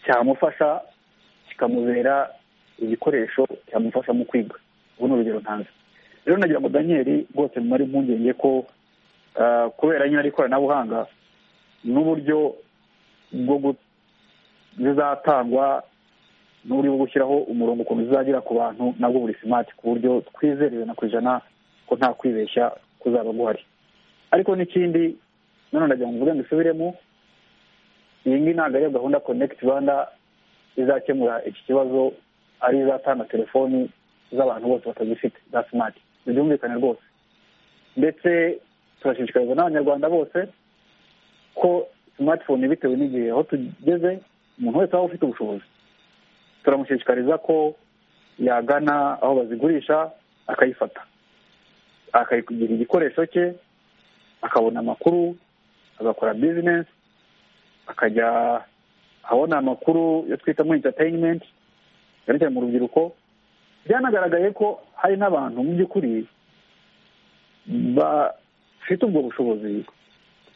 cyamufasha kikamubera igikoresho cyamufasha mu kwiga ubu ni urugero ntanze rero nagira ngo daniyeli rwose mumare impungenge ko kubera nyine ikoranabuhanga n'uburyo bwo zizatangwa n'uburyo bwo gushyiraho umurongo ukuntu zizagera ku bantu nabwo buri simati ku buryo twizerewe na ku ijana ko nta kwibeshya kuzaba guhari ariko n'ikindi nanone nagira ngo mvuge ngo isubiremo iyi ngiyi ntabwo ariyo gahunda konekiti rwanda izakemura iki kibazo ari izatanga telefoni z'abantu bose batazifite za simati ntibyumvikane rwose ndetse turashishikariza n'abanyarwanda bose ko simatifone bitewe n'igihe aho tugeze umuntu wese waba ufite ubushobozi turamushishikariza ko yagana aho bazigurisha akayifata akayigira igikoresho cye akabona amakuru agakora bizinesi akajya abona amakuru yo twita muri interineti cyane cyane mu rubyiruko byanagaragaye ko hari n'abantu mu by'ukuri bafite ubwo bushobozi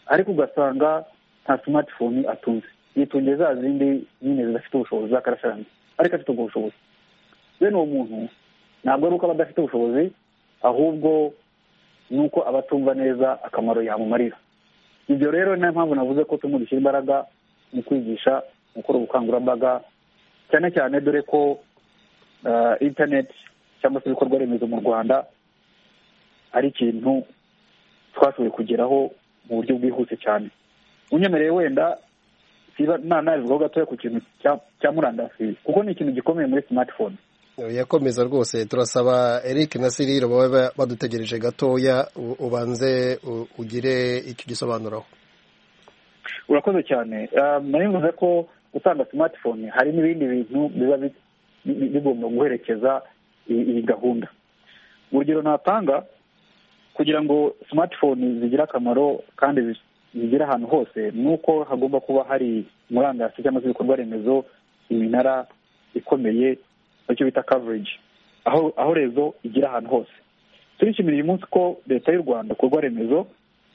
ariko ugasanga nta simatifoni atunze yitungiye za zindi nyine zidafite ubushobozi za karasarani ariko afite ubwo bushobozi bene uwo muntu ntabwo ari uko aba adafite ubushobozi ahubwo ni uko aba atumva neza akamaro yamumarira ibyo rero niyo mpamvu navuze ko turimo dushyira imbaraga mu kwigisha gukora ubukangurambaga cyane cyane dore ko interineti cyangwa se ibikorwa remezo mu rwanda ari ikintu twashoboye kugeraho mu buryo bwihuse cyane unyemereye wenda nanabivugaho gatoya ku kintu cya murandasi kuko ni ikintu gikomeye muri simatifone
yakomeza rwose turasaba eric na siriro baba badutegereje gatoya ubanze ugire icyo gisobanuraho
urakoze cyane nari mvuze ko gutanga simatifone hari n'ibindi bintu biba bigomba guherekeza iyi gahunda urugero natanga kugira ngo simatifone zigire akamaro kandi zigera ahantu hose ni uko hagomba kuba hari murandasi cyangwa se ibikorwa remezo iminara ikomeye icyo bita coverage aho aho rezo igera ahantu hose turishimira uyu munsi ko leta y'u rwanda ibikorwa remezo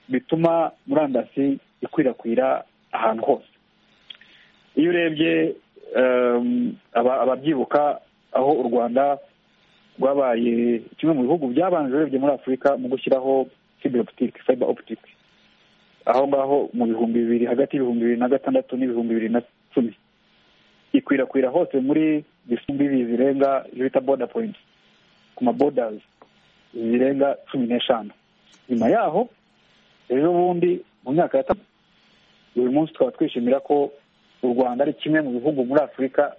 bituma murandasi ikwirakwira ahantu hose iyo urebye ababyibuka aho u rwanda rwabaye kimwe mu bihugu byabanje urebye muri afurika mu gushyiraho fibroptique fiber optic aho ngaho mu bihumbi bibiri hagati y'ibihumbi bibiri na gatandatu n'ibihumbi bibiri na cumi ikwirakwira hose muri bisumbi zirenga ibyo bita boda poyinti ku mabodazi zirenga cumi n'eshanu nyuma yaho ejo bundi mu myaka ya tatu uyu munsi tukaba twishimira ko u rwanda ari kimwe mu bihugu muri afurika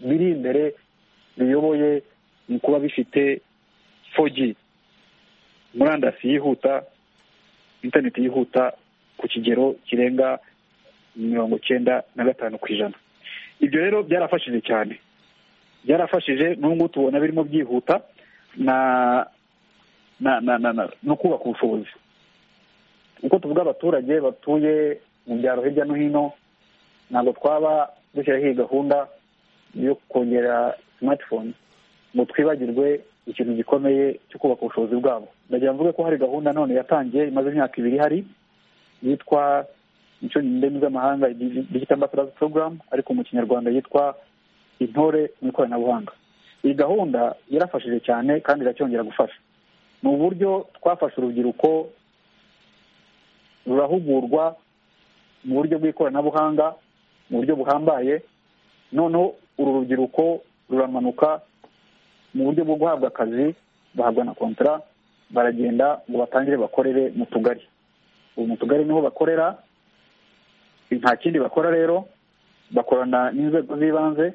biri imbere biyoboye mu kuba bifite fogi murandasi yihuta interineti yihuta ku kigero kirenga mirongo icyenda na gatanu ku ijana ibyo rero byarafashije cyane byarafashije n'ubu tubona birimo byihuta na na na na no kubaka ubushobozi uko tuvuga abaturage batuye mu byaro hirya no hino ntabwo twaba dushyiraho iyi gahunda yo kongera simatifone ngo twibagirwe ikintu gikomeye cyo kubaka ubushobozi bwabo ndagira mvuge ko hari gahunda none yatangiye imaze imyaka ibiri hari yitwa mu ndimi z'amahanga digita ambasadazi porogaramu ariko mu kinyarwanda yitwa intore mu ikoranabuhanga iyi gahunda yarafashije cyane kandi iracyongera gufasha ni uburyo twafashe urubyiruko rurahugurwa mu buryo bw'ikoranabuhanga mu buryo buhambaye noneho uru rubyiruko ruramanuka mu buryo bwo guhabwa akazi bahabwa na kontara baragenda ngo batangire bakorere mu tugari ubu mu tugari niho bakorera nta kindi bakora rero bakorana n'inzego z'ibanze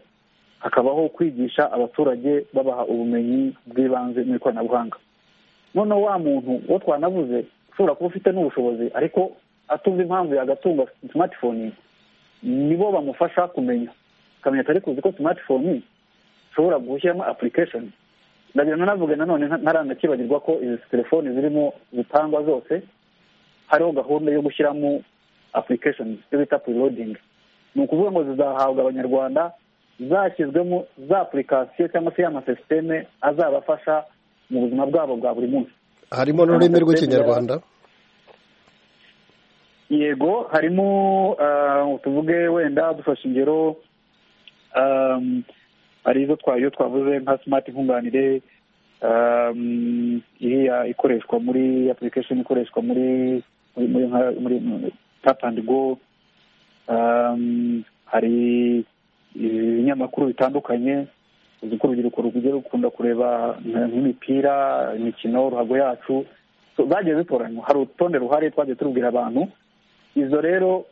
hakabaho kwigisha abaturage babaha ubumenyi bw'ibanze mu ikoranabuhanga noneho wa muntu uwo twanavuze ushobora kuba ufite n'ubushobozi ariko atumva impamvu yagatunga simatifoni nibo bamufasha kumenya akamenya atari kuzi ko simatifoni ushobora gushyiramo apurikesheni ndagira navuga nanone ntaranakibagirwa ko izi telefoni zirimo zitangwa zose hariho gahunda yo gushyiramo apurikesheni icyo bita purilodingi ni ukuvuga ngo zizahabwa abanyarwanda zashyizwemo za apurikasiyo cyangwa se y'amasisiteme azabafasha mu buzima bwabo bwa buri munsi
harimo n'ururimi rw'ikinyarwanda
yego harimo tuvuge wenda dufashe ingero hari izo twayo twavuze nka simati nkunganire iriya ikoreshwa muri apurikesheni ikoreshwa muri muri tap and go hari ibinyamakuru bitandukanye uzi ko urubyiruko rugiye rukunda kureba nk'imipira imikino ruhago yacu zagiye zitoranywa hari urutonde ruhari twagiye turubwira abantu izo rero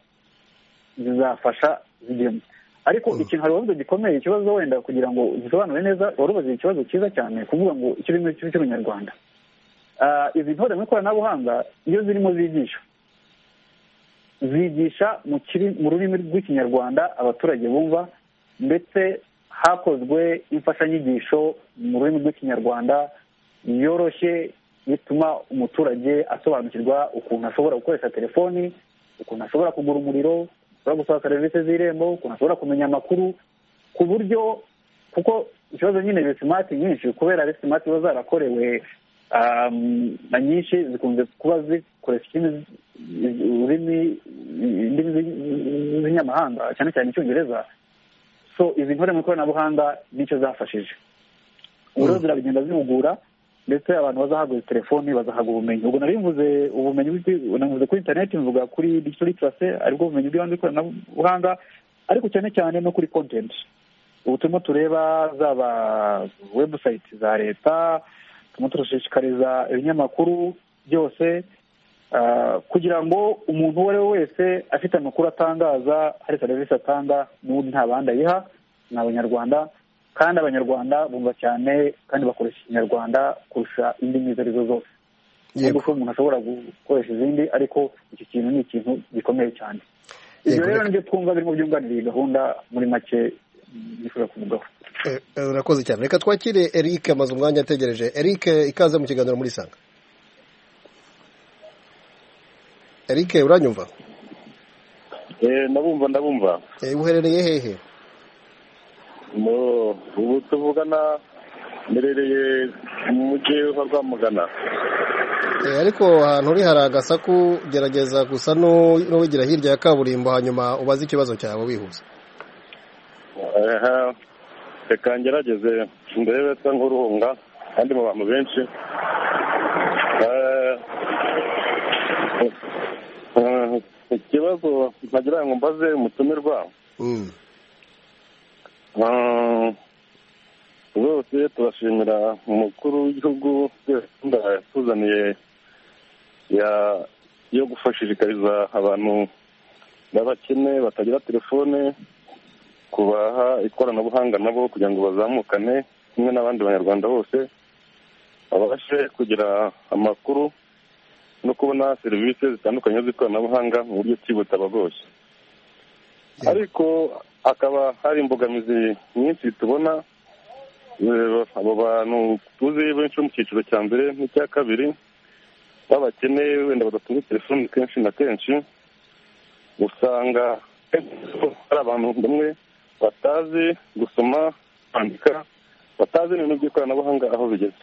zizafasha zigemo ariko ikintu hari wabuze gikomeye ikibazo wenda kugira ngo zisobanure neza wari ubaze ikibazo cyiza cyane kuvuga ngo icyo urimo cyo cy'urunyarwanda izi ntore mu ikoranabuhanga iyo zirimo zigisha zigisha mu rurimi rw'ikinyarwanda abaturage bumva ndetse hakozwe imfashanyigisho mu rurimi rw'ikinyarwanda yoroshye bituma umuturage asobanukirwa ukuntu ashobora gukoresha telefoni ukuntu ashobora kugura umuriro ashobora gusaba serivisi z'irembo ukuntu ashobora kumenya amakuru ku buryo kuko ikibazo nyine simati nyinshi kubera simati ziba zarakorewe na nyinshi zikunze kuba zikoresha ururimi indimi z'inyamahanga cyane cyane icyongereza so izi ntore mu ikoranabuhanga nicyo zafashije ubu rero ziragenda zihugura ndetse abantu bazahabwa telefoni bazahabwa ubumenyi ubwo nari mvuze ubumenyi navuze kuri interineti mvuga kuri digital literacy aribwo bumenyi bw'ibanze bw'ikoranabuhanga ariko cyane cyane no kuri kontenti ubu turimo tureba zaba webusayiti za leta turimo turashishikariza ibinyamakuru byose kugira ngo umuntu uwo ari we wese afite amakuru atangaza hari serivisi atanga n'ubundi nta bandi ayiha ni abanyarwanda kandi abanyarwanda bumva cyane kandi bakoresha ikinyarwanda kurusha indimi izo ari zo zose nubwo ko umuntu ashobora gukoresha izindi ariko iki kintu ni ikintu gikomeye cyane ibyo rero nibyo twumva birimo byunganira iyi gahunda muri make nifuza kuvugaho
urakoze cyane reka twakire eric amaze umwanya ategereje eric ikaze mu kiganiro muri sanga eric uranyumva
ndabumva ndabumva
uherereye hehe
ubu tuvugana mberereye mu mujyi wa rwamugana
ariko ahantu uri hari agasaku gerageza gusa n'uwigira hirya ya kaburimbo hanyuma ubaze ikibazo cyawe wihuse
reka ngerageze ndebe se nk'uruhunga kandi mu bantu benshi ikibazo ntagira ngo mbaze umutumirwa
Mm.
rwose turashimira umukuru w'igihugu gahunda yatuzaniye ya- yo gushishikariza abantu b'abakene batagira telefone kubaha ikoranabuhanga nabo kugira ngo bazamukane kimwe n'abandi banyarwanda bose babashe kugira amakuru no kubona serivisi zitandukanye z'ikoranabuhanga mu buryo bw'ikibutabagose ariko hakaba hari imbogamizi nyinshi tubona Eh, abo bantu tuzi benshi bo mu cyiciro cya mbere n'icya kabiri b'abakene wenda badatunze telefoni kenshi na kenshi usanga hari abantu bamwe batazi gusoma kwandika batazi n'ibintu by'ikoranabuhanga aho bigeze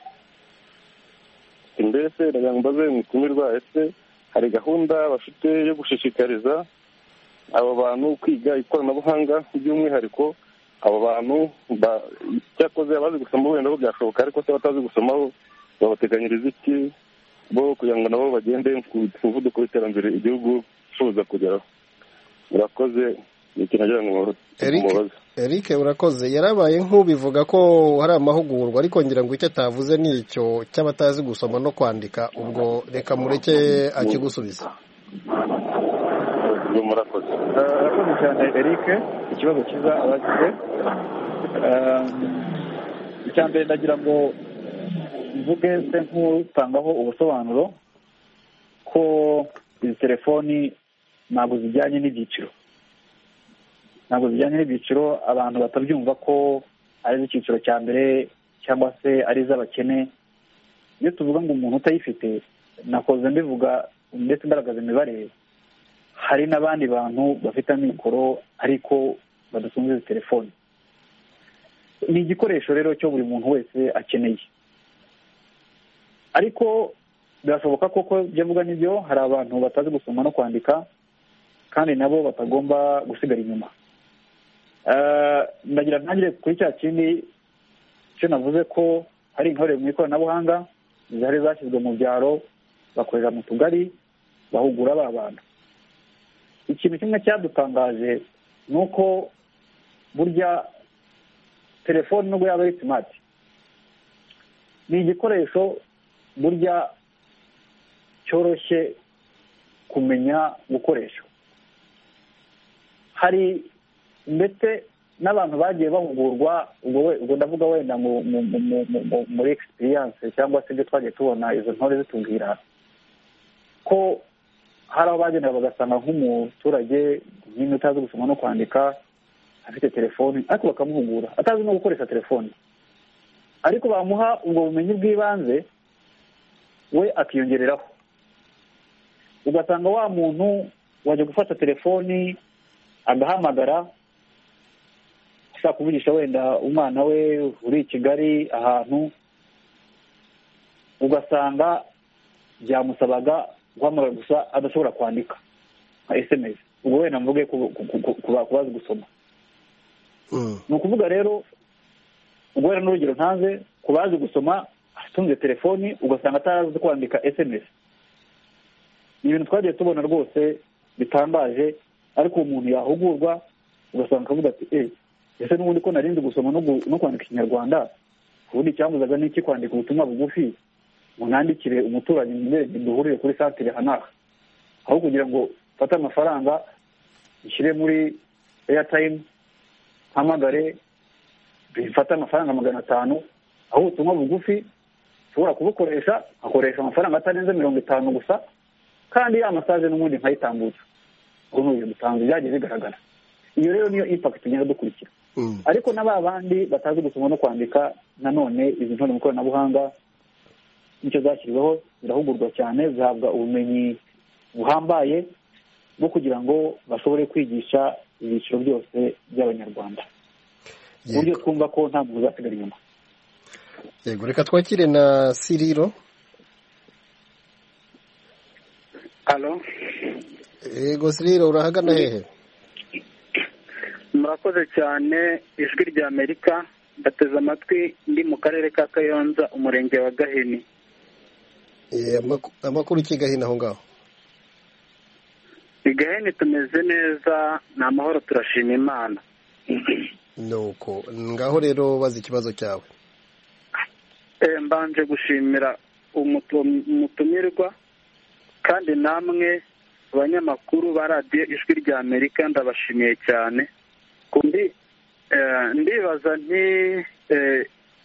mbese ndagira ngo mbaze mwitumirwa ese hari gahunda bafite yo gushishikariza abo bantu kwiga ikoranabuhanga by'umwihariko abo bantu ba- cyakoze abazi gusoma wenda bo byashoboka ariko se abatazi gusoma bo babateganyiriza iki bo kugira ngo nabo bagende ku muvuduko w'iterambere igihugu cyifuza kugeraho murakoze ni ikintu nagira ngo
Eric?
mubaze
Eric urakoze yarabaye nk'ubivuga ko hari amahugurwa ariko ngira ngo icyo atavuze ni icyo cy'abatazi gusoma no kwandika ubwo reka mureke akigusubiza
ubwo murakoze
Eh, urakoze cyane eric ikibazo cyiza abagize Eh, icya mbere ndagira ngo mvuge se nk'utangaho ubusobanuro ko izi telefoni ntabwo zijyanye n'ibyiciro ntabwo zijyanye n'ibyiciro abantu batabyumva ko ari iz'icyiciro cya mbere cyangwa se ari iz'abakene iyo tuvuga ngo umuntu utayifite nakoze mbivuga ndetse ngaragaza imibare hari n'abandi bantu bafite amikoro ariko badatunze izi telefoni ni igikoresho rero cyo buri muntu wese akeneye ariko birashoboka koko ibyo avuga nibyo hari abantu batazi gusoma no kwandika kandi nabo batagomba gusigara inyuma Eh, ndagira ntangire kuri cya kindi cyo navuze ko hari intore mu ikoranabuhanga zari zashyizwe mu byaro bakorera mu tugari bahugura ba bantu ikintu kimwe cyadutangaje ni uko burya telefone nubwo yaba ari simati ni igikoresho burya cyoroshye kumenya gukoresha hari ndetse n'abantu bagiye bahugurwa ubwo we- ubwo ndavuga wenda mu- mu- mu- mu- mu- mu- muri egisipiriyanse cyangwa se ibyo twagiye tubona izo ntore zitubwira ko hari aho bagenda bagasanga nk'umuturage nyine utazi gusoma no kwandika afite telefoni ariko bakamuhugura atazi no gukoresha telefoni ariko bamuha ubwo bumenyi bw'ibanze we akiyongereraho ugasanga wa muntu wajya gufata telefoni agahamagara ashaka kuvugisha wenda umwana we uri i kigali ahantu ugasanga byamusabaga guhamagara gusa adashobora kwandika nka esemesi ubwo wenda mvuge ku- ku- ku- ku ba- ku bazi gusoma
Mm.
ni ukuvuga rero ubwo wenda n'urugero ntanze ku bazi gusoma atunze telefoni ugasanga atazi kwandika esemesi ni ibintu twagiye tubona rwose bitangaje ariko uwo muntu yahugurwa ugasanga akavuga ati eee ese n'ubundi ko narinzi gusoma no gu- no kwandika ikinyarwanda ubundi icyamuzaga ni iki kwandika ubutumwa bugufi ngo nandikire umuturanyi mwereke duhurire kuri santire hanaha aho kugira ngo mfate amafaranga nshyire muri eyatayimu mpamagare bifata amafaranga magana atanu aho ubutumwa bugufi ushobora kubukoresha akoresha amafaranga atarenze mirongo itanu gusa kandi ya masaje n'ubundi nkayitambutsa ubu ni ibintu bitanu byagiye bigaragara iyo rero niyo impakiti tugenda dukurikira
Mm.
ariko na ba bandi batazi gusoma no kwandika nanone izi ntore mu ikoranabuhanga nicyo zashyiriweho zirahugurwa cyane zihabwa ubumenyi buhambaye bwo kugira ngo bashobore kwigisha ibyiciro byose by'abanyarwanda ku buryo
Yego.
twumva ko nta muntu uzasigara inyuma
yego reka twakire na siriro
hano
yego siriro urahagana hehe
murakoze cyane ijwi rya amerika ndateze amatwi ndi mu karere ka kayonza umurenge wa gahini
Eh, amaku- amakuru iki gahina aho ngaho
i gahini tumeze neza ni amahoro turashima imana
nuko ngaho rero bazi ikibazo cyawe
Eh, mbanje gushimira umutu- umutumirwa kandi namwe abanyamakuru ba radiyo ijwi rya amerika ndabashimiye cyane Kundi, eh, ndibaza nti eh,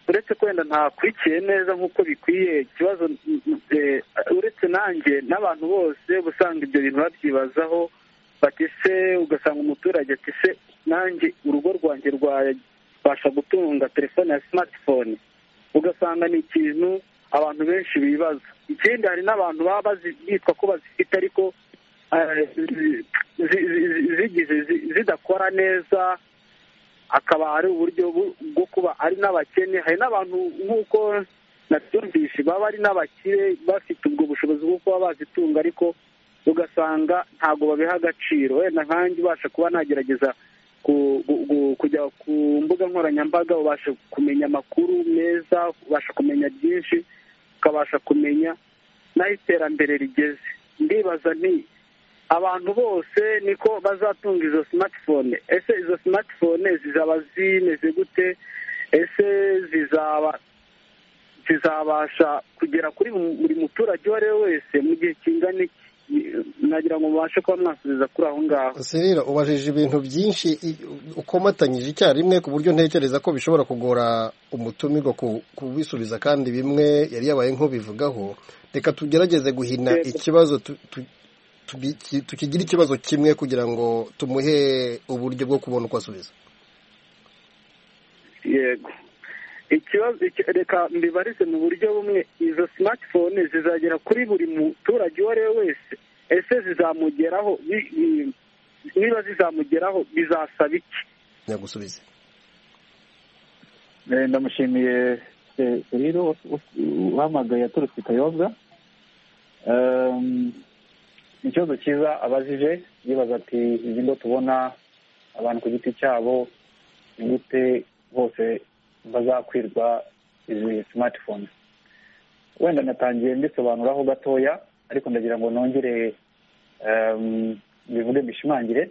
uretse kwenda ntakurikiye neza nk'uko bikwiye ikibazo mm, mm, eh, uretse nanjye n'abantu bose uba usanga ibyo bintu babyibazaho bati se ugasanga umuturage ati se nanjye urugo rwanjye rwabasha gutunga telefone ya simatifone ugasanga ni ikintu abantu benshi bibaza ikindi hari n'abantu baba bazi- bitwa ko bazifite ariko eh, zi- zi- zi- zigize zi- zidakora neza akaba ari uburyo bu- bwo kuba ari n'abakene hari n'abantu nk'uko nabyumvishe baba ari n'abakire bafite ubwo bushobozi bwo kuba bazitunga ariko ugasanga ntabwo babiha agaciro wenda nkanjye ubasha kuba nagerageza ku- gu- gu- kujya ku mbuga nkoranyambaga ubasha kumenya amakuru meza ubasha kumenya byinshi ukabasha kumenya n'aho iterambere rigeze ndibaza nti abantu bose niko bazatunga izo simatifone ese izo simatifone zizaba zimeze gute ese zizaba zizabasha kugera kuri buri muturage uwo ari we wese mu gihe kingana iki nagira ngo mubashe kuba mwasubiza kuri aho ngaho
siriro ubajije ibintu byinshi i- ukomatanyije icyarimwe ku buryo ntekereza ko bishobora kugora umutumirwa ku- kubisubiza kandi bimwe yari yabaye nk'ubivugaho reka tugerageze guhina
Yego.
ikibazo tu- tu- tubi- ki- tukigire ikibazo kimwe kugira ngo tumuhe uburyo bwo kubona uko asubiza
yego ikibazo iki- reka mbibarize mu buryo bumwe izo simatifone zizagera kuri buri muturage uwo ari we wese ese zizamugeraho Ni- ni- niba zizamugeraho bizasaba iki
nyagusubize
Eh, ndamushimiye eh, rero us- uhamagaye yaturutse i kayonza Ehm, ni ikibazo cyiza abajije yibaza ati izi ndo tubona abantu ku giti cyabo ni gute bose bazakwirwa izi smartphones wenda natangiye mbisobanuraho gatoya ariko ndagira ngo nongere ehm, mbivuge mbishimangire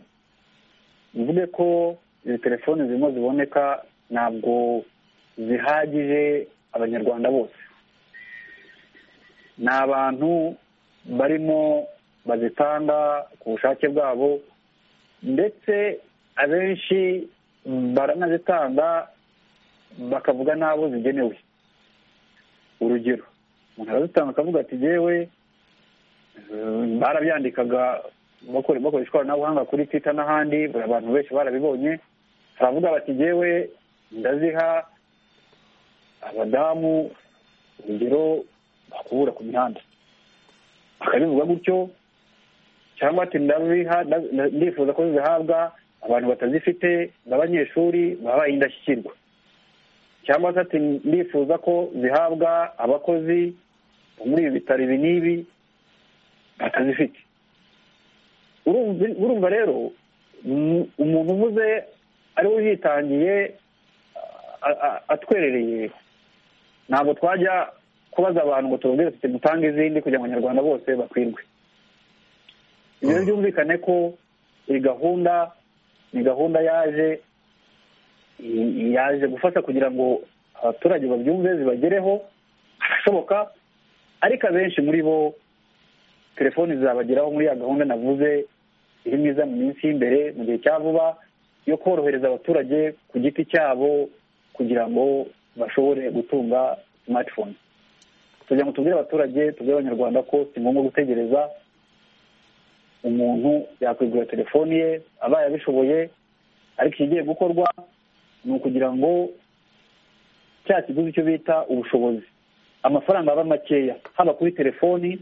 mvuge ko izi telefoni zirimo ziboneka ntabwo zihagije abanyarwanda bose ni abantu barimo bazitanga ku bushake bwabo ndetse abenshi baranazitanga bakavuga n'abo zigenewe urugero umuntu arazitanga akavuga ati yewe barabyandikaga bakore- bakoresha ikoranabuhanga kuri twita n'ahandi buri abantu benshi barabibonye baravuga bati yewe ndaziha abadamu urugero bakubura ku mihanda bakabivuga gutyo cyangwa ati ndabiha nda- nda- ndifuza ko zihabwa abantu batazifite n'abanyeshuri babaye indashyikirwa cyangwa se ati ndifuza ko zihabwa abakozi bo muri ibi bitaro ibi n'ibi batazifite Urumva- urumva rero mm, umuntu uvuze ariwe yitangiye a- a- atwerereye ntabwo twajya kubaza abantu ngo tubabwire tuti mutange izindi kugira ngo abanyarwanda bose bakwirwe ibyo
Mm.
byumvikane ko iyi gahunda ni gahunda yaje i- yaje gufasha kugira ngo abaturage babyumve zibagereho harashoboka ariko abenshi muri bo telefoni zizabageraho muri ya gahunda navuze iri myiza mu minsi y'imbere mu gihe cya vuba yo korohereza abaturage ku giti cyabo kugira ngo bashobore gutunga smartphone kugira ngo tubwire abaturage tubwire abanyarwanda ko si ngombwa gutegereza umuntu yakwigurira telefoni ye abaye abishoboye ariko ikigiye gukorwa ni ukugira ngo cya kiguzi cyo bita ubushobozi amafaranga aba makeya haba kuri telefoni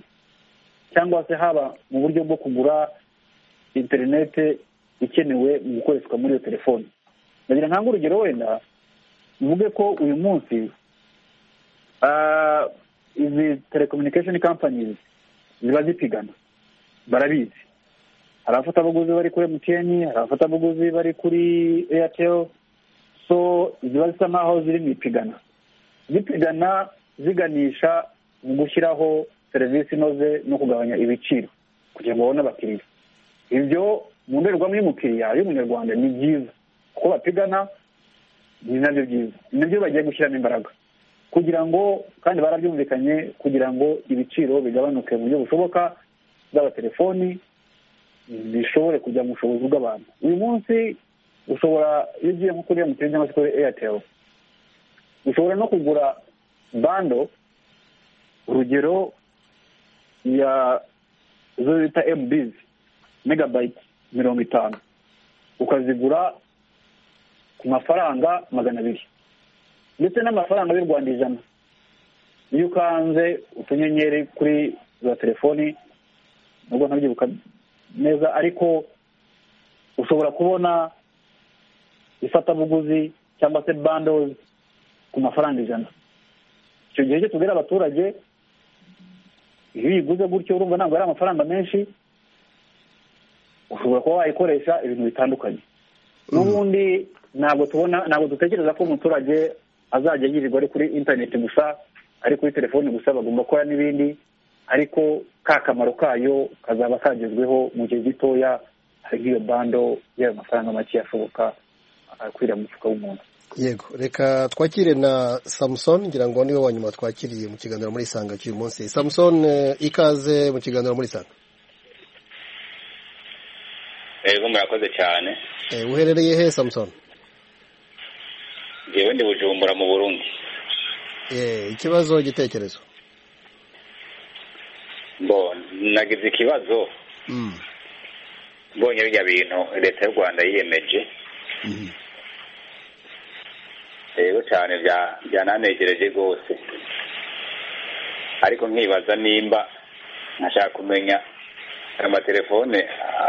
cyangwa se haba mu buryo bwo kugura interinete ikenewe mu gukoreshwa muri iyo telefoni ndagira ntange urugero wenda mvuge ko uyu munsi ah, izi telecommunication companies ziba zipigana barabizi hari abafatabuguzi bari kuri mtn hari abafatabuguzi bari kuri airtel so ziba zisa nk'aho ziri mu ipigana zipigana ziganisha mu gushyiraho serivisi inoze no kugabanya ibiciro kugira ngo babone abakiriya ibyo mu ndorerwamo y'umukiriya y'umunyarwanda ni byiza kuko bapigana ni nabyo byiza ni nabyo bagiye gushyiramo imbaraga kugira ngo kandi barabyumvikanye kugira ngo ibiciro bigabanuke mu buryo bushoboka zaba telefoni zishobore kujya mu bushobozi bw'abantu uyu munsi ushobora iyo ugiye nko kuri emutiyeni cyangwa se kuri eyateri ushobora no kugura bando urugero ya zo bita emubizi megabayiti mirongo itanu ukazigura ku mafaranga magana abiri ndetse n'amafaranga y'u rwanda ijana iyo ukanze utunyenyeri kuri za telefoni nubwo ntabyibuka neza ariko ushobora kubona ifatabuguzi cyangwa se bandozi ku mafaranga ijana icyo gihe cyo tubwira abaturage iyo uyiguze gutyo urumva ntabwo ari amafaranga menshi ushobora kuba wayikoresha ibintu bitandukanye n'ubundi ntabwo tubona ntabwo dutekereza ko umuturage azajya yirirwa ari kuri interineti gusa ari kuri telefoni gusa bagomba gukora n'ibindi ariko ka kamaro kayo kazaba kagezweho mu gihe gitoya hari nk'iyo bando y'ayo mafaranga make ashoboka akwira mu mufuka w'umuntu
yego reka twakire na samusoni ngira ngo niwe wa nyuma twakiriye mu kiganiro muri isanga cy'uyu munsi samusoni ikaze mu kiganiro muri isanga
yego murakoze cyane
uherereye he samusoni
ngewe ndi bujumbura mu burundi
ikibazo igitekerezo
nagize ikibazo mbonye bijya bintu leta y'u rwanda yiyemeje rero cyane byananegereje rwose ariko nkibaza nimba nkashaka kumenya amatelefone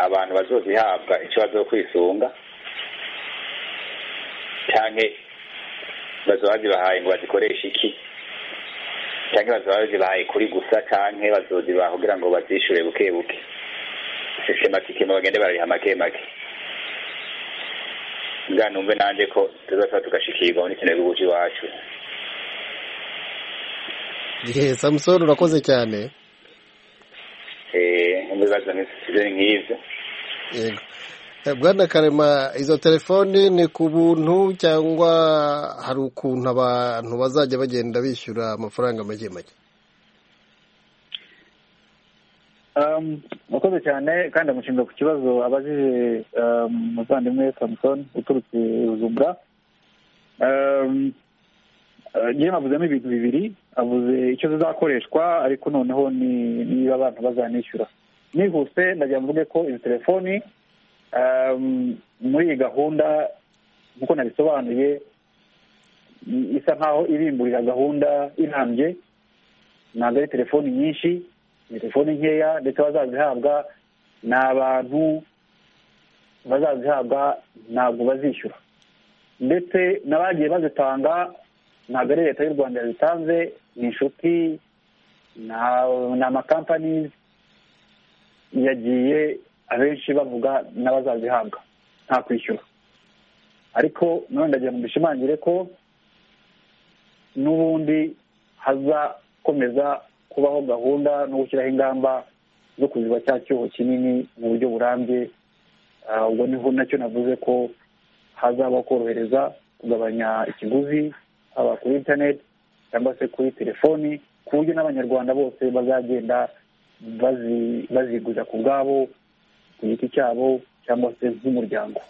abantu bazozihabwa icyo bazo kwisunga cyane bazobazibahaye ngo bazikoreshe iki cyangwa bazobazibahaye kuri gusa cyangwa bazozibaha kugira ngo bazishyure buke buke sisitematike bagende barariha make make bwa numve nanjye ko tuzasaba tugashikirwa muri kino gihugu cy'iwacu
yeee samusoni urakoze cyane
eee ibibazo ni nk'izo
yego bwana karema izo telefoni ni ku buntu cyangwa hari ukuntu abantu bazajya bagenda bishyura amafaranga make make
murakoze cyane kandi amushinga ku kibazo abajije umuvandimwe samusoni uturutse bujumbura njyewe avuzemo ibintu bibiri avuze icyo zizakoreshwa ariko noneho niba abantu bazanishyura nihuse ndagira mvuge ko izi telefoni muri iyi gahunda nk'uko nabisobanuye isa nk'aho irimburira gahunda irambye ntabwo ari telefoni nyinshi ni telefoni nkeya ndetse abazazihabwa ni abantu bazazihabwa ntabwo bazishyura ndetse n'abagiye bazitanga ntabwo ari leta y'u rwanda yazitanze ni inshuti ni amakampani yagiye abenshi bavuga n'abazazihabwa nta kwishyura ariko none ndagira ngo mbishimangire ko n'ubundi hazakomeza kubaho gahunda no gushyiraho ingamba zo kuziba cya cyuho kinini mu buryo burambye ubwo niho nacyo navuze ko hazabaho korohereza kugabanya ikiguzi haba kuri interineti cyangwa se kuri telefoni ku buryo n'abanyarwanda bose bazagenda baziguza ku bwabo ku giti cyabo cyangwa se nk'umuryango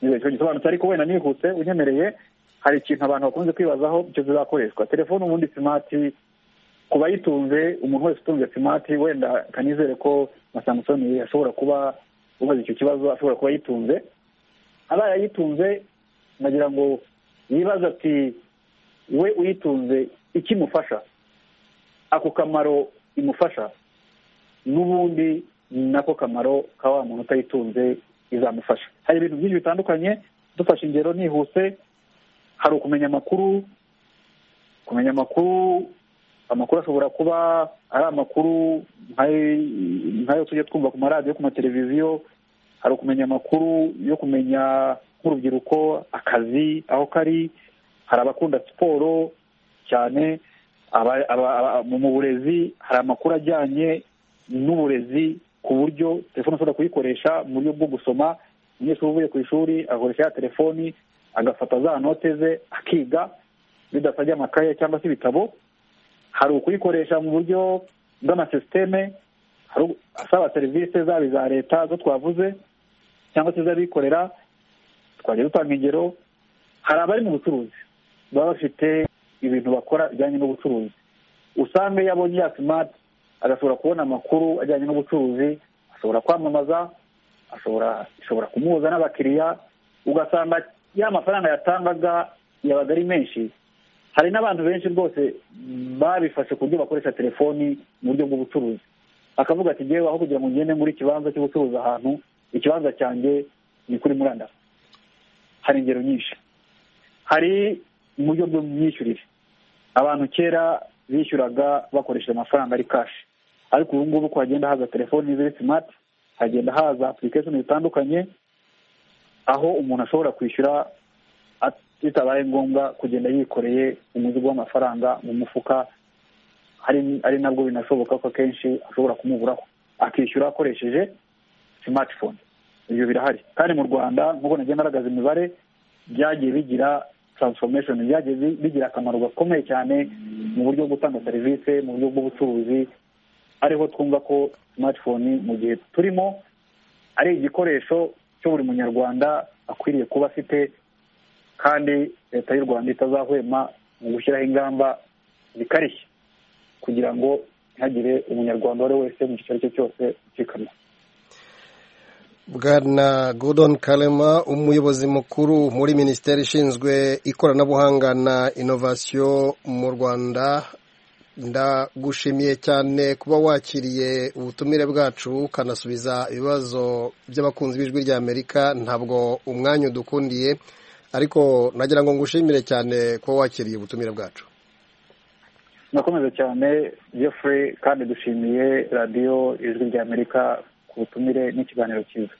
icyo gisobanutse ariko wenda nihuse unyemereye hari ikintu abantu bakunze kwibazaho icyo zizakoreshwa telefone ubundi simati ku bayitunze umuntu wese utunze simati wenda kanizere ko na samusoni ashobora kuba ubaza icyo kibazo ashobora kuba yitunze abaye ayitunze nagira ngo yibaze ati we uyitunze ikimufasha ako kamaro imufasha n'ubundi nako kamaro ka wa muntu utayitunze izamufasha hari ibintu byinshi bitandukanye dufashe ingero nihuse hari ukumenya amakuru kumenya amakuru amakuru ashobora kuba ari amakuru nk'ayo tujya twumva ku maradiyo ku mateleviziyo hari ukumenya amakuru yo kumenya nk'urubyiruko akazi aho kari hari abakunda siporo cyane mu burezi hari amakuru ajyanye n'uburezi ku buryo telefone ushobora kuyikoresha mu buryo bwo gusoma umunyeshuri uvuye ku ishuri akoresha ya telefoni agafata za note ze akiga bidasabye amakaye cyangwa se ibitabo hari ukuyikoresha mu buryo bw'amasisiteme asaba serivisi zaba iza leta zo twavuze cyangwa se iz'abikorera twajya dutanga ingero hari abari mu bucuruzi baba bafite ibintu bakora bijyanye n'ubucuruzi usanga iyo abonye ya simati agashobora kubona amakuru ajyanye n'ubucuruzi ashobora kwamamaza ashobora ishobora kumuhuza n'abakiriya ugasanga ya mafaranga yatangaga yabaga ari menshi hari n'abantu benshi rwose babifashe ku buryo bakoresha telefoni mu buryo bw'ubucuruzi akavuga ati ngewe aho kugira ngo ngende muri ikibanza cy'ubucuruzi ahantu ikibanza cyanjye ni kuri murandasi hari ingero nyinshi hari uburyo bw'imyishyurire abantu kera bishyuraga bakoresheje amafaranga ari kashi ariko ubu ngubu uko hagenda haza telefoni ziri simati hagenda haza apurikesheni zitandukanye aho umuntu ashobora kwishyura bitabaye ngombwa kugenda yikoreye umuzigo w'amafaranga mu mufuka ari nabwo binashoboka ko akenshi ashobora kumuburaho akishyura akoresheje simatifone ibyo birahari kandi mu rwanda nk'uko nagenda aragaza imibare byagiye bigira taransifomeshoni byagiye bigira akamaro gakomeye cyane mu buryo bwo gutanga serivisi mu buryo bw'ubucuruzi ariho twumva ko simatifone mu gihe turimo ari igikoresho cyo buri munyarwanda akwiriye kuba afite kandi leta y'u rwanda itazahwema mu gushyiraho ingamba zikarishye kugira ngo ntihagire umunyarwanda uwo ari we wese mu gice icyo cyose ucikana
bwana gudon karema umuyobozi mukuru muri minisiteri ishinzwe ikoranabuhanga na inovasiyo mu rwanda ndagushimiye cyane kuba wakiriye ubutumire bwacu ukanasubiza ibibazo by'abakunzi b'ijwi ry'amerika ntabwo umwanya udukundiye ariko nagira ngo ngushimire cyane kuba wakiriye ubutumire bwacu
nakomeza cyane jeffrey kandi dushimiye radiyo ijwi ry'amerika ku butumire n'ikiganiro cyiza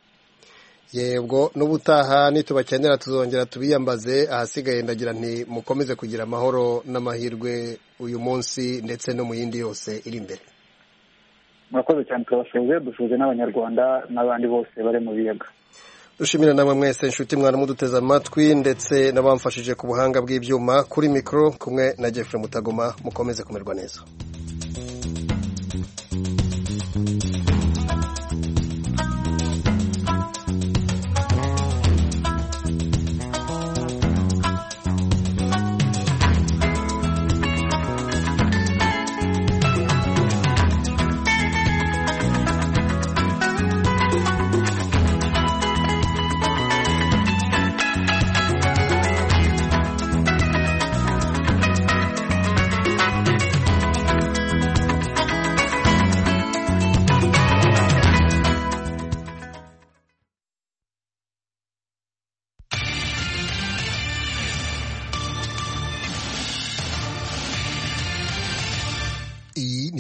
yego n'ubutaha nitubakenera tuzongera tubiyambaze ahasigaye ndagira nti mukomeze kugira amahoro n'amahirwe uyu munsi ndetse no mu yindi yose iri imbere
murakoze cyane turabasuhuze dusuhuze n'abanyarwanda n'abandi bose bari mu biyaga
dushimira namwe mwese inshuti mwana muduteze amatwi ndetse n'abamfashije ku buhanga bw'ibyuma kuri mikoro kumwe na Jeffrey mutagoma mukomeze kumerwa neza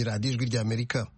radiyo ijwi ry'amerika